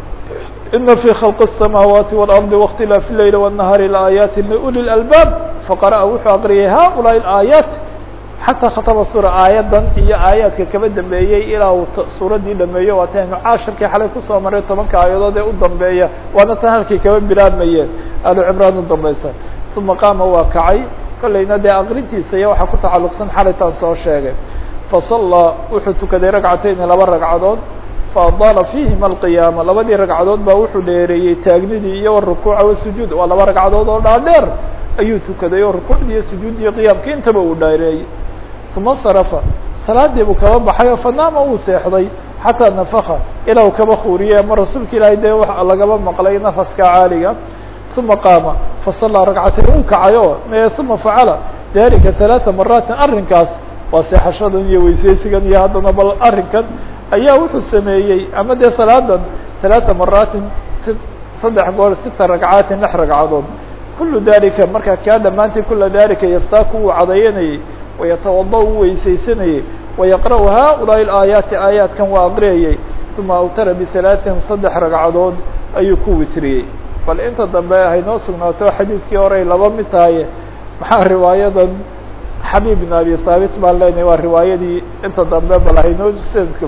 ina fi khalqi الsamaawaati wاlardi waاkhtilaafi leyl wالnahaari laaayaati liuli اlalbaab faqara'a wuxuu aqriyay haulaai aayaat xataa khatama suura aayadan iyo aayaadka kaba dambeeyey ilaa uu suuraddii dhameeyo waa taynu caashirkii xalay kusoo maray tobanka aayadood ee u dambeeya waana tan halkii kaba bilaabmayeen alu cimraan u dambaysa uma qaama waa kacay kollayna dee aqrintiisa iyo waxaa ku tacalluqsan xalaytaan soo sheegay fasallaa wuxuu tukaday ragcatayni laba ragcadood faadaala fiihima alqiyaama labadii ragcadood baa wuxuu dheereeyey taagnidii iyo warukuuca wasujuud waa laba ragcadood oo dhaadheer ayuu tukaday oo rukuucdii iyo sujuuddii qiyaamkii intaba uu dheereeyey uma sarafa salaadii buu kaba baxay oo fanaama uu seexday xataa nafaka ilaa uu kaba kuuriyey ama rasuulka ilaahay dee wa lagaba maqlay nafaska caaliga uma qaama fasallaa ragcatayn uu kacayo me uma facala dalika ثalaثa maraatin arrinkaas waa seexashadan iyo weyseysigan iyo haddana bal arrinkan ayaa wuxuu sameeyey ama dee salaadan ثalaثa maraatin si saddex goor sita ragcaatin lix ragcadood kulu dalika marka kaa dhammaantii kula dalika yastaaku uu cadayanayey wayatawada u weysaysanayey wayaqra'u haؤulaaءi الaayaati aayaadkan waa aqriyayey uma awtara biثalaaثin saddex ragcadood ayuu ku witriyey bal inta dambe haynoo sugnaato xadiidkii horey laba mid tahay maxaa riwaayadan xabiib bin abi haabit baan leenahay waa riwaayadii inta dambe bal haynoo sanadka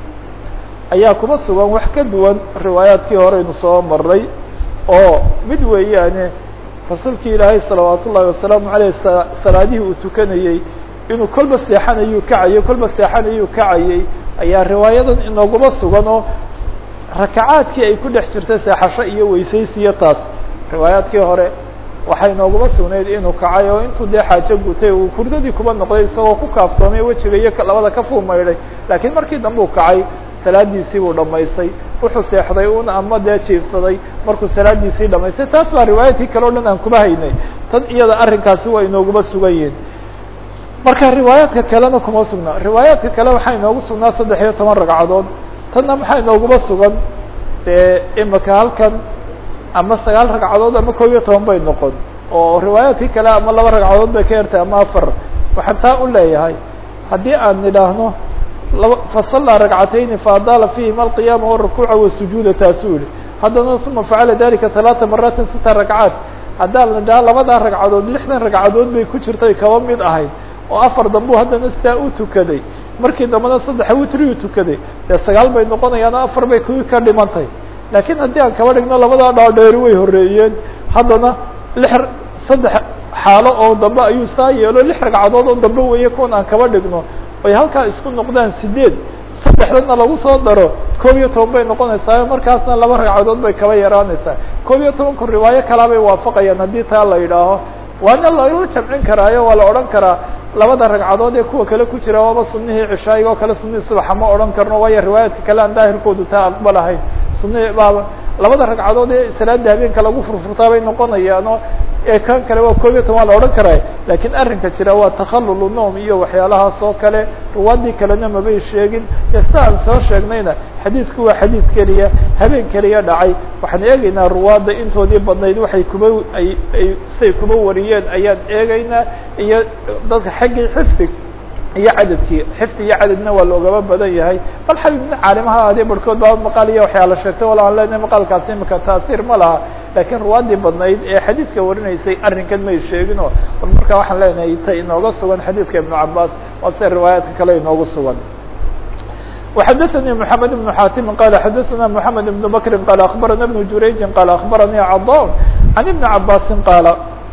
ayaa kuma sugan wax ka duwan riwaayaadkii horeynu soo maray oo mid weeyaane rasuulkii ilaahay salawaat ullahi wasalaamu aleyh salaadihii uu tukanayey inuu kolba seexanayuu kacayey kolba seexanayuu kacayey ayaa riwaayadan inooguma sugan oo rakacaadkii ay ku dhex jirta seexasho iyo weysaysiyo taas riwaayaadkii hore waxay nooguma sugnayd inuu kacay oo intuu dee xaajo gutay uu kurdadii kuba noqday isagoo ku kaaftoomay wejiga iyo labada ka fuumaydhay laakiin markii dambe uu kacay salaadiisii buu dhamaystay wuxuu seexday un ama dee jiifsaday markuu salaadiisii dhamaystay taas baa riwaayaadkii kale o dhan aan kuma haynay tan iyada arrinkaasi waa inooguma sugan yihin marka riwaayaadka kalena kuma sugnaa riwaayaadka kale waxaa inoogu sugnaa saddex iyo toban ragcadood tanna maxaa inooguma sugan dee imika halkan ama sagaal ragcadood ama kob iyo toban bay noqon oo riwaayaadkii kale ama laba ragcadood bay ka yartay ama afar waxaan taa u leeyahay haddii aan nidhaahno laba fasallaa ragcatayni faadaala fiihima alqiyaama warakuuca wasujuuda taasuu yihi haddana uma facala dalika halaata maraatin sita ragcaat haddaan nidhaha labadaa ragcadood lixdan ragcadood bay ku jirtay kaba mid ahayd oo afar dambuu haddana sidaa u tukaday markii dambena saddexa witriyu tukaday dee sagaal bay noqonayaan afar bay kuwii ka dhimantay laakiin haddii aan kaba dhigno labadaa dhaadheeri way horeeyeen haddana lix saddex xaalo oo dambe ayuu saa yeelo lix ragcadood oo dambe weeye kuwan aan kaba dhigno ay halkaa isku noqdaan sideed saddexdana lagu soo daro koob iyo toban bay noqonaysaa markaasna laba ragcadood bay kaba yaraanaysaa koob iyo tobanku riwaayo kalaa bay waafaqayaan haddii taa la yidhaaho waana lala jamcin karaayo waa la odhan karaa labada ragcadood ee kuwa kale ku jira waaba sunihii cishaayiga oo kale sunihii subaxa ma odhan karno waayo riwaayaadka kale aan daahirkoodu taa aqbalahayn sunihii baaba labada ragcadood ee salaada habeenka lagu furfurtaa bay noqonayaano ee kan kale waa koob iyo toban waa la odhan karaa laakiin arrinka jira waa takhalulu noom iyo waxyaalahaas oo kale ruwaadii kalena mabay sheegin ee sida aan soo sheegnayna xadiidku waa xadiid keliya habeen keliya dhacay waxaan eegaynaa ruwaadda intoodii badnayd waxay kuba ay ay siday kuba wariyeen ayaan eegaynaa iyo dadka xaggii xifdig iyo cadadkii xifdi iyo cadadna waa loogaba badan yahay bal xabibna caalimaha adee barhkood baa maqaal iyo waxyaala sheegtay wala aan leenahay maqaalkaasi imika taasiir ma laha laakiin ruwaadii badnayd ee xadiidka warinaysay arrinkan may sheegino bal marka waxaan leenahay ta inooga sugan xadiidka ibnu cabaas waa sida riwaayaadka kale inoogu sugan وxdثnي محمد بن xاtم qال xdثna محمد بن بكر qال أخبرنا بن جurayج qال أخبرني cضاء عن بن عabاس qاaل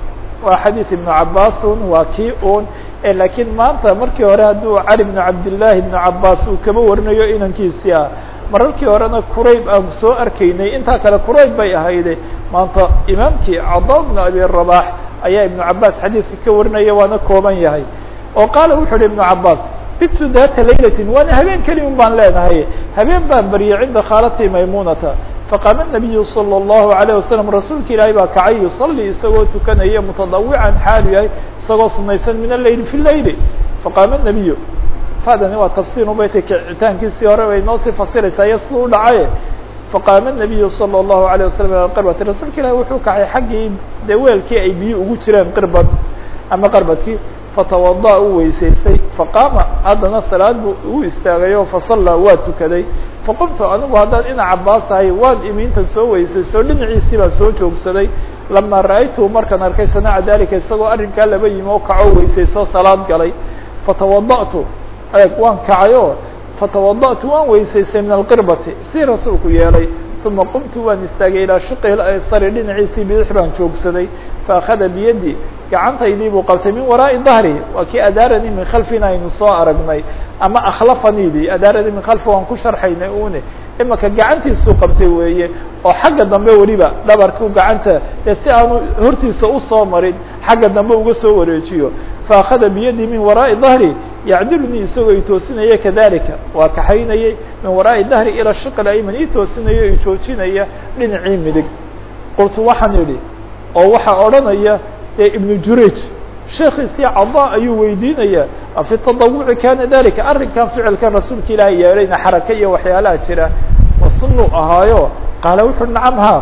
wa xadيiث iبن cabاs waa kii un lakiin maanta markii hore hadduu cali بن cabdاللahi بن cabاs uu kaba warinayo inankiisii ah mararkii horena qurayb aan soo arkaynay intaa kale qurayb bay ahayde maanta imaamkii cضاء بن abي رباح ayaa iبن cabاs xadiidka ka warinaya waana kooban yahay oo qaala wuxu uhi iبن cabاs bitu data laylatin waana habeen keli un baan leenahay habeen baan baryay cinda khaalati maymunata faqaama nabiyu salى اllahu alayه wasalam rasuulka ilaahay baa kacay yusalii isagoo tukanaya mutadawican xaalu yahay isagoo sunaysan min aleyli fi leyli faqaama nabiyu fadani waa tafsir ubayta kicitaankiisii hore bay noo sii fasiraysaa iyo siduu dhacaye faqaama nabiyu salى اllahu alيه wasalam ila qirbati rasuulka ilahi wuxuu kacay xaggii dee weelkii ay biyo ugu jireen qirbad ama qarbadkii fatawada u weysaystay faqaama haddana salaad buu u istaagayo fasallaa waa tukaday faqumtu anigu haddaan ina cabaasahay waan imiintan soo weysaysto dhinaciisii baan soo joogsaday lamaa ra'aytuhu markaan arkay sanaca dalika isagoo arrinkaa laba yimi oo kacoo weysaysto salaad galay fatawada'tu eeg waan kacayo fatawada'tu waan weysaystay min alqirbati si rasuulku yeelay uma qumtu waan istaagay ilaa shiqi aysari dhinaciisii bidix baan joogsaday faakada biyadi gacantaydii buu qabtay min waraa'i dahri waa kii adaaranii min khalfina aynu soo aragnay ama akhlafanidii adaaranii min khalfi waan ku sharxaynay une imaka gacantiisuu qabtay weeye oo xagga dambe weliba dhabarku gacanta ee si aanu hortiisa usoo marin xagga dambe uga soo wareejiyo faakada biyadii min waraa'i dahri yacdilunii isagoo i toosinaya kadalika waa kaxaynayay min waraa'i dahri ila shiql ayman ii toosinayo i joojinaya dhinacii midig qultu waxaan idhi oo waxaa odhanaya dee ibnu jurayj sheekiisii cada ayuu weydiinaya afi tadawuci kana dalika arrinkan ficilkan rasuulka ilaahay yeelayna xaraka iyo waxyaalaha jira ma sunuu ahaayo qaala wuxu nacam ha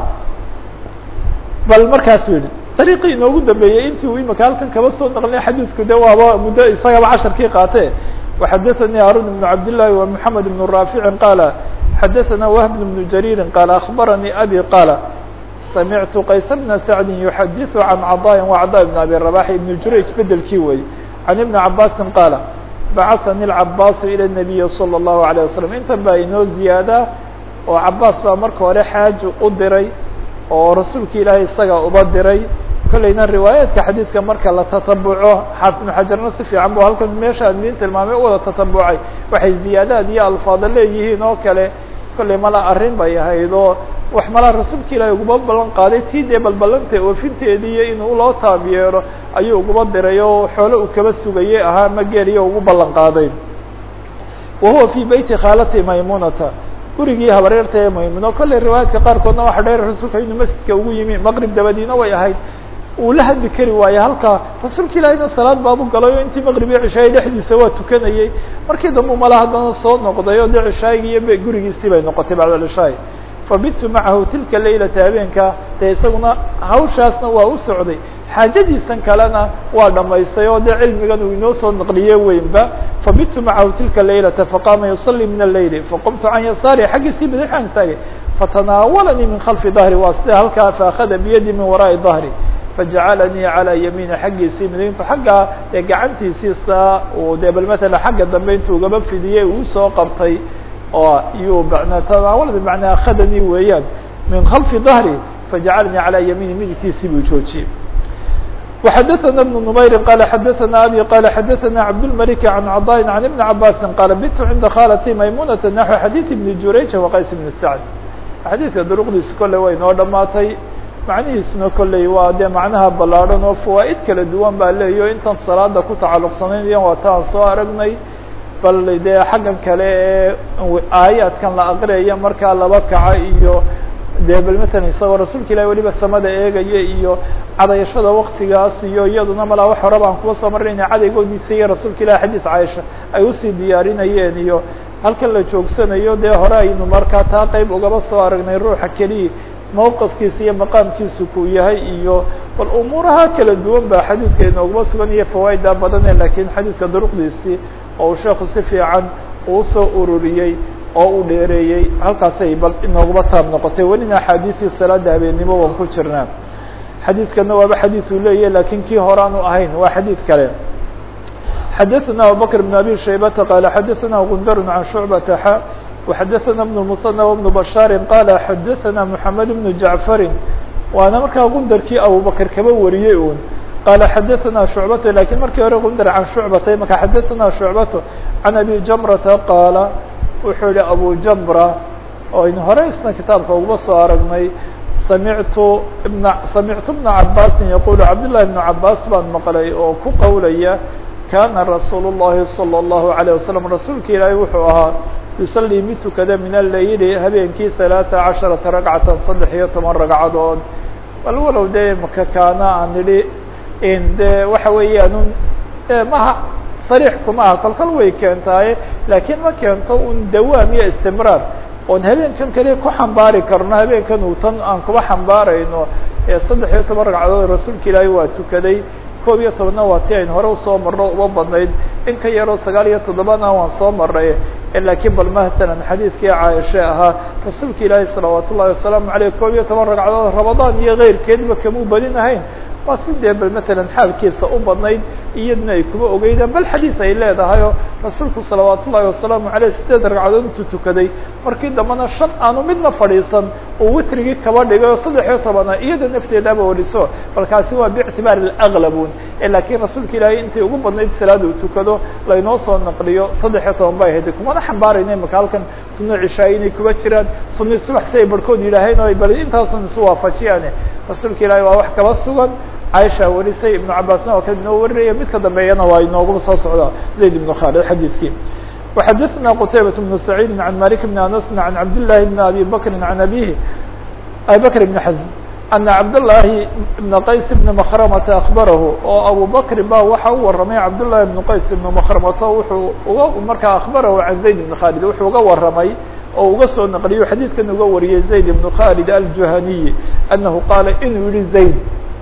bal markaasuu yihi dariiqii inoogu dambeeyey intii uu imika halkan kaba soo naqlinay xadiidku de waaba muddo isagaba casharkii qaatee وxadaثnي haarun بن cabd لlahi و mحamed بن raafici qaala xadaثna whb بن jariiri qaala aخbaranii abi qaala samictu qays bna sacdi yuxadiثu can caطاءi وacضاء بn abi رabax ibn jurayj bedelkii wey can ibni cabaasi qaala bacahani اlcabaasu ilى الnabiyi salى الlahu عalيه wasalam intan baa inoo ziyaadaa oo cabaas baa marka hore xaaji u diray oo rasuulka ilaahay isaga uba diray kollayna riwaayaadka xadiidka marka la tatabuco xaafid ibnu xajarna si fiican bu halkan meesha admiin tilmaamay u wada tatabucay waxay ziyaadaad iyo alfaado leeyihiin oo kale kollay mala arrin bay ahayd oo wax malaa rasuulka ilaahay uguma ballan qaaday tii dee balballanta oofinteediiyo inuu loo taab yeelo ayuu uguma diray oo xoole uu kaba sugayey ahaa ma geeliyo ugu ballan qaaday wa huwa fii beyti khaalati maymunata gurigii habareerta ee maymuno kollay riwaayaadka qaarkoodna waxa dheer rasuulka inuu masjidka ugu yimi maqrib dabadiina way ahayd uu la hadli kari waaye halkaa rasuulka ilaahiyna salaad baabu galay oo intii maqrib iyo cishaayi dhexdiisa waa tukanayey markii dambe mala haddana soo noqday oo dee cishaayigi iyo gurigiisii bay noqotay bacda cishaay fabitu macahu tilka laylata habeenka dee isaguna hawshaasna waa u socday xaajadiisan kalena waa dhamaystay oo dee cilmigan uu inoo soo naqliye weynba fabitu macahu tilka laylata faqama yusalii min aleyli faqumtu can yasaari xaggiisii bidixaan istaagay fatanaawalanii min khalfi dahri waa sida halkaa faakada biyadi min waraa'i dahri fajacalanii calaa yamiini xaggiisii midayntu xaggaa dee gacantiisii saa uu dee bal matala xagga dambe intuu ugaba fidiyey uu soo qabtay oo yuu bna tanaawala bimacnaa akhadanii weeyaan min khalfi dahri fajacalanii calaa yamiini midigtiisii buu joojiyey وxdثna بن نmayr qال xdثna abي qال xdثna cabdالملك عن cضاء عن iبن cabاsi qال bت عinda khاltي maymunة نحو xadيث بن jurayج وqays بن سعد xadiidka duruqdiisa kolley way noo dhamaatay macnihiisuna kolley waa dee macnaha ballaadhan oo fawaaid kala duwan baa leeyo intan salaada ku tacaluqsanaynaya waa taan soo aragnay bal dee xaggan kale ee aayaadkan la aqriyaya markaa laba kaca iyo dee bal matalan isagoo rasuulka ilahi weliba samada eegaya iyo cadayashada waktigaas iyo iyaduna malaa wax hore baan kuwa soo marnayna cadaygoodiisa iyo rasuulka ilahi xadiis caaisha ay usii diyaarinayeen iyo halkan la joogsanayo dee hore aynu markaa taa qeyb ugaba soo aragnay ruuxa keliya mawqifkiisa iyo maqaamkiisa kuu yahay iyo bal umuuraha kala duwan ba xadiidka inooguma sugan iyo fawaaida badane lakiin xadiidka duruqdiisii oo uu sheeku si fiican uu soo ururiyey oo uu dheereeyey halkaasay bal inooguma taab noqotay welina axaadiisii salaada habeennimo waan ku jirnaa xadiidkana waaba xadiid uu leeyahy lakiin kii horaanu ahayn waa xadiid kale xdثna abubكر بن abي شhaybةa qال xdثna غندr عن شhuعبة x وxdثna بن المصنى وبن بشhاaر qال xdثna محمد بن جعفر waana markaa غundarkii abubكر kaba wariyey un qال xdثna شhuعبة lakiن markii hore غundr عan شhuعبة maka xdثna شhuعبة عن أbي جمرةa qاaل wuxuu yihi أbو جمرة oo aynu hore isna kitaabka ugaba soo aragnay samictu بن samictu بن cabاsi yqul cabdاللahi بن cabاs baan maqlay oo ku qowlaya kana rasuul الlahi salى الlahu عalيه wasalam rasuulka ilaahay wuxuu ahaa yusalii mid tukada min aleyli habeenkii ثalaaثa caشhaرaةa ragcatan saddex iyo toban ragcadood bal walow dee maka kaana aan idhi de waxa weeyaan maha sariix kuma aha kolkol way keentaaye laakiin ma keento un dawaam iyo istimraar oon habeenkan kaliya ku xambaari karno habeenkan uu tan aan kuba xambaarayno ee saddex iyo toban ragcadood rasuulka ilaahay waa tukaday koob iyo tobana waa ti aynu hore usoo marno uba badnayd in ka yaroo sagaal iyo toddobana waan soo maray lakiin bal masalan xadiidkii caaisha ahaa rasuulka ilaahi salawaat ullahi wasalaamu aleyh koob iyo toban ragcadood ramadaan iyo keyrkeedba kamuu badin ahayn waa si dee bal matalan xaalkiisa u badnayd iyadna ay kuma ogeydaan bal xadiid ay leedahay oo rasuulku salawaat ullahi wasalaamu aleyh sideed ragcadood intuu tukaday markii dambana shan aanu midna fadhiisan uu witrigii kaba dhigay oo saddex iyo tobana iyada nafteedaba wariso balkaasi waa biictibaari aglabun lakiin rasuulka ilaahay intay ugu badnayd salaada uu tukado laynoo soo naqliyo saddex iyo toban bay ahayd kumana xambaarayna imaka halkan suno cishaay inay kuba jiraan suni subax si ay barhkood yidhaaheen o bal intaasun isu waafajiyaane rasuulka ilaahay waa wax kaba sugan caaisha warisay ibnu cabaasna waa ka inoo warinaya mid ka dambeeyana waa inooguba soo socdaa zayd ibnu khaalid xadiidkii وxadثna qتaybaة بن سعيid عan malik بn aنس عan cabdاللahi بn abi bkri عan abihi abi bkr بn xزm أنa cabdاللahi بn qays بn mkrmta akbarahu oo abu bkri ba waxa u waramay cabdاللahi بn qays بn mkrmata wuxuu uga markaa akbarahu can zayd بn khaalid wuxuu uga waramay oo uga soo naqliyo xadiidkan uga wariyey zayd بn khaalid aljuhaniyi أnahu qaala inuu yihi zayd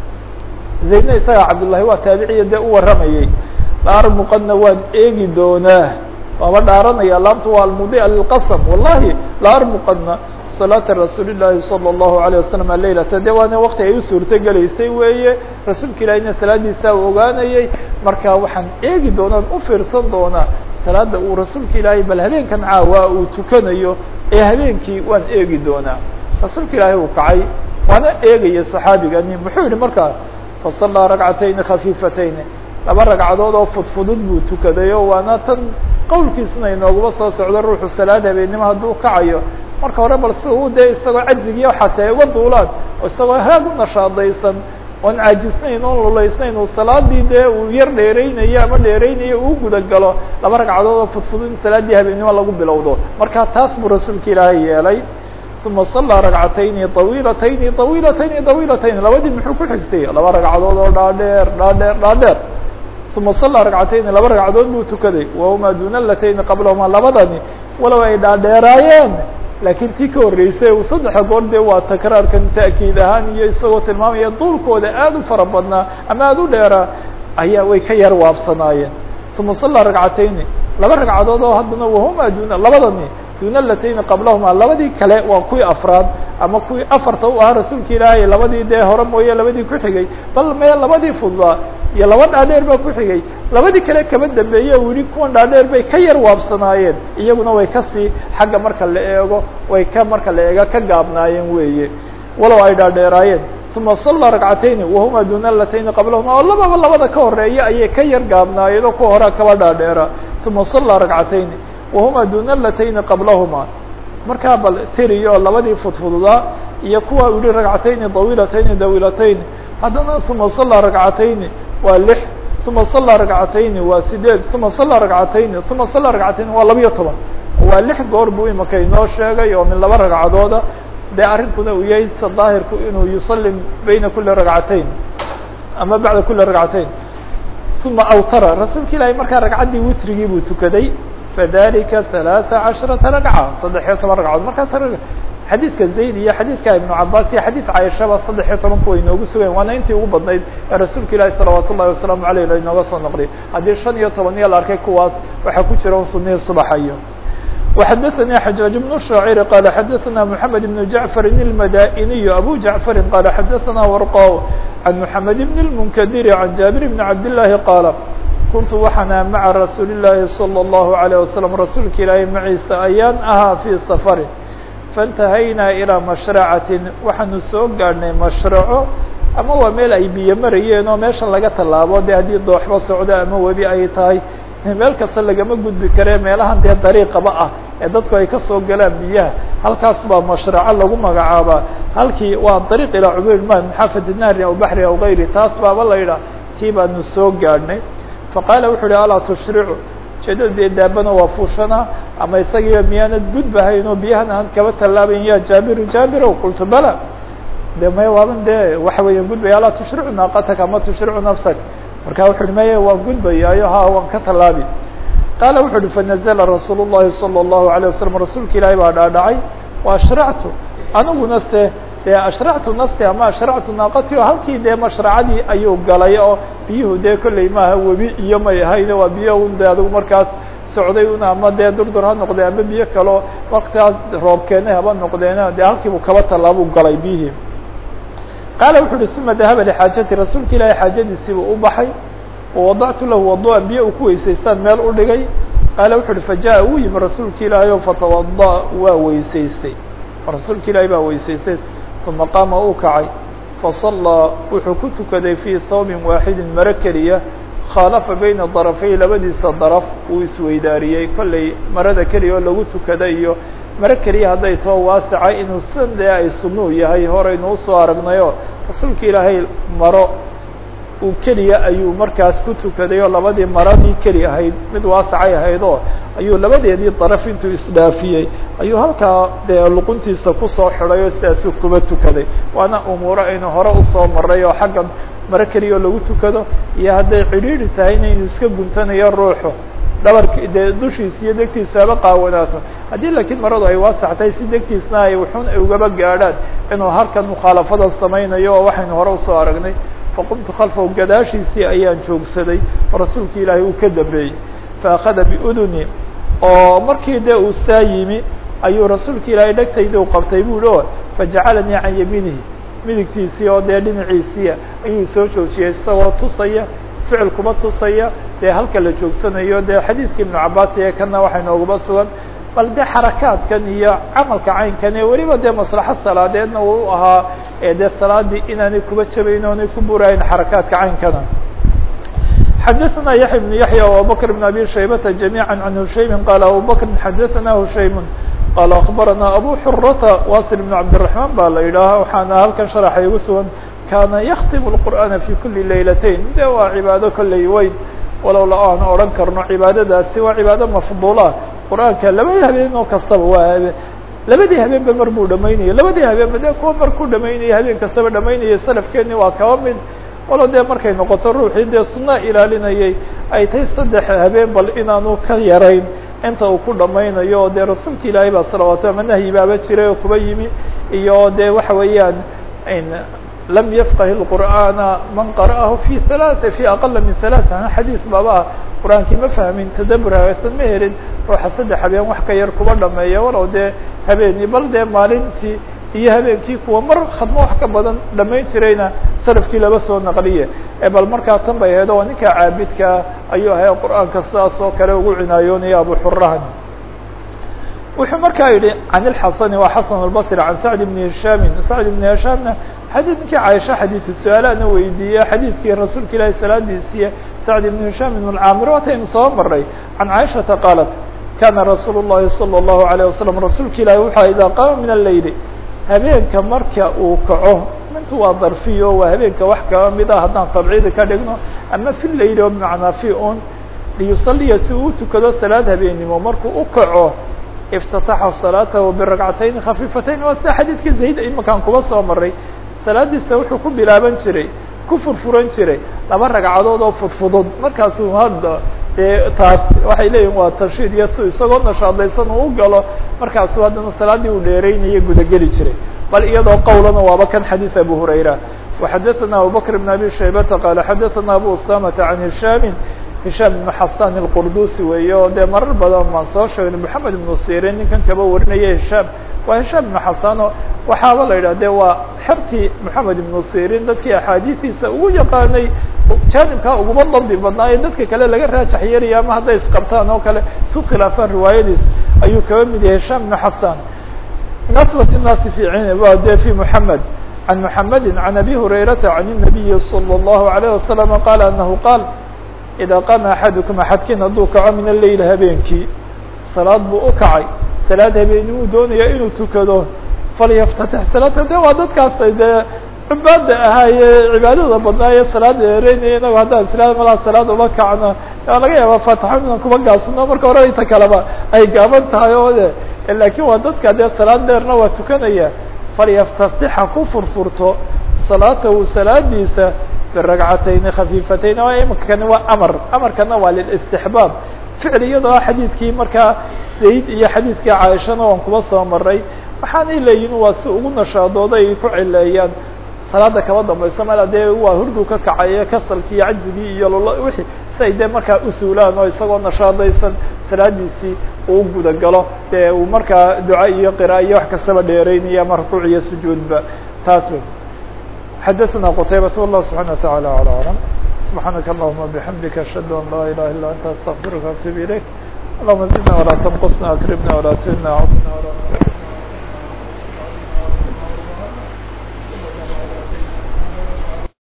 zaydna isaga cabdالlahi waa taabiciya dee u waramayey laarmuqadna waan eegi doonaa waaba dhaaranaya laamtu waa almudia lilqasm wallahi la armuqadna salaata rasuuli llaahi salى الlahu عalيه wasalam leylata de waana wakti ay u suurto gelaysay weeye rasuulka ilahina salaadiisa u ogaanayay marka waxaan eegi doonaan u fiirsan doonaa salaada uu rasuulka ilaahay bal habeenkan caawa uu tukanayo ee habeenkii waan eegi doonaa rasuulka ilaahay uu kacay waana eegaya صaxaabigani muxuu yihi markaa faصalaa ragcatayni khafiifatayni laba ragcadood oo fudfudud buu tukaday oo waana tan qowlkiisuna inooguma soo socdo ruuxu salaad habeennimo hadduu kacayo marka hore bal si uu dee isagoo cajigiiyo waxaasi ay uga duulaan oo isagoo haag u nashaadaysan oon caajisnayn oon lulaysnayn uu salaadii dee uu yar dheereynayo ama dheereynayo uu guda galo laba ragcadood oo fudfudud in salaaddii habeennimo lagu bilowdo marka taas buu rasuulka ilaahay yeelay uma صalىa ragcatayni طawiilatayni طawiilatayni طawiilatayni labadii muxuu ku xigtay laba ragcadood oo dhaadheer dhaadheer dhaadheer uma صalىa ragcatayni laba ragcadood buu tukaday wahuma duna latayni qablahuma labadani walow ay dhaadheeraayeen laakiin tii ka horreysay uu saddexa goor dee waa takraarkan ta'kiid ahaan iyo isagoo tilmaamaya duulkooda aada u fara badnaa ama aada u dheeraa ayaa way ka yar waabsanaayeen uma sallaa ragcatayni laba ragcadood oo haddana wahuma duna labadani duna latayni qablahuma labadii kale waa kuwii afraad ama kuwii afarta u ahaa rasuulka ilaahay labadii dee hore mooye labadii ku xigay bal mee labadii fudlaa iyo laba dhaadheer baa ku xigay labadii kale kaba dambeeye u yihi kuwan dhaadheer bay ka yar waabsanaayeen iyaguna way kasii xagga marka la eego way ka marka la eega ka gaabnaayeen weeye walow ay dhaadheeraayeen uma sallaa ragcatayni wahuma duna latayni qablahuma oo lababa labada ka horeeya ayay ka yar gaabnaayeen oo kuwa horea kaba dhaadheera uma sallaa ragcatayni wahuma duna latayni qablahuma markaa bal tiriyo labadii fudfududaa iyo kuwa u yihi ragcatayni dawiilatayni dawiilatayni haddana uma sallaa ragcatayni waa lix uma sallaa ragcatayni waa sideed uma sallaa ragcatayni uma sallaa ragcatayni waa labiyo toban waa lix goor buu imika inoo sheegay oo min laba ragcadooda dee arrinkuna uu yahay sa daahirku inuu yusallim bayna kuli ragcatayn ama bacda kuli ragcatayn uma awtara rasuulka ilaahay markaa ragcaddii witrigii buu tukaday fadalika ثaلaaثa caشhرaةa ragca saddex iyo toban ragcadood markaas xadiidka zayd iyo xadiidka ibnu cabaas iyo xadiid cayshaba saddex iyo toban kuwa inoogu sugayen waana intii ugu badnayd ee rasuulka ilaahi salawaat ullahi wasalaamu aleyh la inooga soo noqday haddii shan iyo toban iyo la arkay kuwaas waxaa ku jira un sunihii subaxayo وxadثnي xجاaج بن الشhاacر qال xadثna محamed بن جعفر المdائني أbو جعفر qال xadثna ورقا عن محamed بن المنkدر عن جابر بن عبد اللahi qاaل kuntu waxaana mعa رasuuل اللahi صلى الله عليه وسلم rasuulka ilaahay maciisa ayaan ahaa في سفر فانتahaynaa إلىa مشhرacaة waxaanu soo gaadhnay مشhرaco ama waa meel ay biyo marayeen oo meesha laga tallaabo de haddii dooxba socdo ama webi ay tahay meel kasta lagama gudbi karee meelahan dee dariiqaba ah ee dadku ay kasoo galaan biyaha halkaas baa mashraco lagu magacaabaa halkii waa dariiq ilaa cubayr ma min xaafati nahri aw baxri aw gayri taas baaba la yidhaah tii baanu soo gaadhnay faqaala wuxu uhi alaa tushricu ujeedada dee daabana waa fuushana ama isagiiba miyaanad gudbahayn oo biyahan aan kaba tallaabayn ya jaabiru jaabirow qultu bala de may waaban dee waxa weeyaan gudbaya alaa tushricu naaqataka ama tushricu nafsak marka wuxu uhi maya waan gudbayaayo ha waan ka tallaabi qaala wuxu uhi fanazla rasuul الlahi salى الlahu عalيه wasalam rasuulka ilaahi baa dhaadhacay wa ashractu aniguna se dee ashractu nafsi ama ashractu naaqati o halkii dee mashracadii ayuu galay oo biyuhu dee kolley maaha webi iyo may ahayne waa biyo un de adigu markaas socday un ama dee durdur ha noqdee ama biyo kaleo waktigaas roob keenay haba noqdeena dee halkiibu kaba tallaabuu galay biyihii qaala wuxu uhi uma dahaba lxaajati rasuulka ilaahay xaajadiisiibuu u baxay wawadactu lahu waduan biyo uu ku weysaystaan meel u dhigay qaala wuxu uhi fajaءa wuu yimi rasuulka ilaahay o fatawada waa weysaystay rasuulka ilaahay baa weysaystay uma qaama uu kacay fasallaa wuxuu ku tukaday fii hawbin waaxidin maro keliya khaalafa bayna darafay labadiisa daraf uu isweydaariyey kolley marada keliya oo lagu tukada iyo maro keliya hadday too waasaca inuu sidan dee ay sunuu yahay horaynu usoo aragnayo rasuulka ilaahay maro uu keliya ayuu markaas ku tukaday oo labadii maradii keli ahayd mid waasacay ahayd oo ayuu labadeedii daraf intuu isdhaafiyey ayuu halkaa dee luquntiisa kusoo xidhay oo sidaasuu kuba tukaday waana umuuro aynu hore usoo maray oo xaggan maro keliya oo lagu tukado iyo hadday cidhiidri tahay inaynu iska guntanayo ruuxu dhabarki dee dushiisa iyo degtiisa haba qaawanaato haddii laakiin maradu ay waasax tahay si degtiisna ay wuxun ay ugaba gaadhaan inuu halkan mukhaalafada samaynayo oo waxaynu hore usoo aragnay faqumtu khalfahu gadaashiisii ayaan joogsaday oo rasuulka ilaahay uu ka dambeeyey faأkhada biuduni oo markii dee uu saa yimi ayuu rasuulka ilaahay dhegtayda u qabtay bu hi o fajacalanii can yamiinihi midigtiisii oo dee dhinaciisiia ayuu soo joojiyey isagoo tusaya ficil kuba tusaya dee halka la joogsanayo dee xadiidka ibnu cabaas ee kana waxay nooguba sugan bal dee xarakaadkan iyo camalka caynkan ee weliba dee maslaxo salaadeedna uu u ahaa ee dee salaadii inaanay kuba jabayn oonay ku burayn xarakaadka caynkana xadaثna yaحya بن yaحyى وabubakr بن abi shaybata جamيعا عan hushaymi qala abubakri xadaثna hushaym qala aخbarana abu xurata wasil بن cabdiلرaحman ba la yidhaaha waxaana halkan sharaxa igu sugan kana yaktim الqur'ana fi kuli laylatayn de waa cibaado kolley weyn walow la aan odhan karno cibaadadaasi waa cibaado mafduula qur-aanka labadii habeen oo kastaba waa habe labadii habeenba mar buu dhamaynaya labadii habeenba dee kuwa mar ku dhamaynaya habeen kastaba dhamaynaya salafkeeni waa kaba mid walo dee markay noqoto ruuxii dee sunna ilaalinayay ay tahay saddex habeen bal inaanu ka yarayn inta uu ku dhamaynayo o dee rasuulka ilaahay baa salawaatu ama nahyi baaba jiray oo kuba yimi iyo dee waxa weeyaan lam yafqah الqur'ana man qara'ahu fi halaa fi aqala min halaa xadiis baaba qur-aankii ma fahmin tadabur hagaasan ma helin ruuxa saddex habeen wax ka yar kuba dhameeya walow dee habeeni bal dee maalintii iyo habeenkii kuwa mar khadmo wax ka badan dhamayn jirayna salafkii laba soo naqliye bal markaa tan bay aheed oo ninka caabidkaa ayuu ahay qur-aanka sidaas oo kale ugu cinaayoonaya abu xurahan wuxuu markaa yihi can اlxasani waa xasan albصri can sacd bni hishaami sacd bni hishaamna xadiidkii caaisha xadiidu su-aalaana weydiiye xadiidkii rasuulka ilaahi salaadiisiiye sacd ibn hishaam ibn اlcaamir waataynu soo maray can caaishata qaalat kana rasuul الlahi salى الlahu عalيه wasalam rasuulka ilahi wuxuu idaa qaama min aleyli habeenka marka uu kaco mintu waa darfiyo waa habeenka wax kaba mid ah haddaan tabciidi ka dhigno ama fi leyli oo bimacnaa fi un liyusaliya si uu utukado salaad habeennimo markuu u kaco iftataxa salaatahu biragcatayn khafiifatayn waa sida xadiidkii zayd imakaan kuba soo maray salaadiisa wuxuu ku bilaaban jiray ku furfuran jiray laba ragcadood oo fudfudud markaasuu hadda dee taas waxay leeyihin waa tanshiid iyo si isagoo nashaadaysan uu u galo markaasuu haddana salaaddii uu dheeraynaya gudageli jiray bal iyadoo qowlana waaba kan xadiid abu hurayra وxadaثna abubakr بn abi shaybata qaala xadaثna abu usamata can hishaami hishaam ibnu xasan اlqurdusi weeye oo dee marar badan baan soo sheegnay moxamed ibnu sirin ninkan kaba warinaya hishaam waa hishaam ibnu xasano waxaaba la yidhah de waa xertii moxamed ibnu sirin dadkii axaadiistiisa ugu yaqaanay jaanibkaa uguma dabdi badnaa ee dadka kale laga raajax yeelaya ama hadday isqabtaan oo kale isu khilaafaan riwaayadiis ayuu kaba mid yahay hishaam ibnu xasan nasbat الnaasi fi wa de fi moxamed can moxamedi can abi hurayrata can الnabiyi salى الlahu عalيه wasalam qaala anahu qaal idaa qaama axadukum axadkiin hadduu kaco min aleyl habeenkii salaad buu u kacay salaad habeeni uu doonaya inuu tukado falyaftatix salaata de waa dadkaas dee cibaada ahaaye cibaadada badnaaye salaada ereynaya inago haddaan isla malaa salaad uma kacno waa laga yaaba faatixo inaan kuma gaabsano marka hore inta kaleba ay gaaban tahay oo de laakin waa dadka dee salaad dheerna waa tukanaya falyaftatix ha ku furfurto salaatahu salaadiisa biragcatayni khafiifatayn o imikani waa amar amarkana waa lilistixbaab ficil iyadoo ah xadiidkii markaa zayd iyo xadiidkii caaishana waan kuba soo maray waxaanay leeyihin waa si ugu nashaadooda ay ku cileeyaan salaada kaba dambayso mala dee waa hurdu ka kacaye kasalkii iyo cajzigii iyo lolo wixii si ay dee markaa usuulaan oo isagoo nashaadaysan salaadiisii uu gudagalo dee uu markaa duca iyo qira iyo wax kastaba dheeraynaya ama rukuuc iyo sujuudba taas xadaثna qtaybaة والله سubحaنه وتaعالى على أعلم سبحاaنك اللهمa بحمdika أشhهad أن لا إله إلا أنت استغفirka وأتوب إليك اللهمa زدنا ولا تنقصنا أكرمنا ولا تهنا عضنا ولا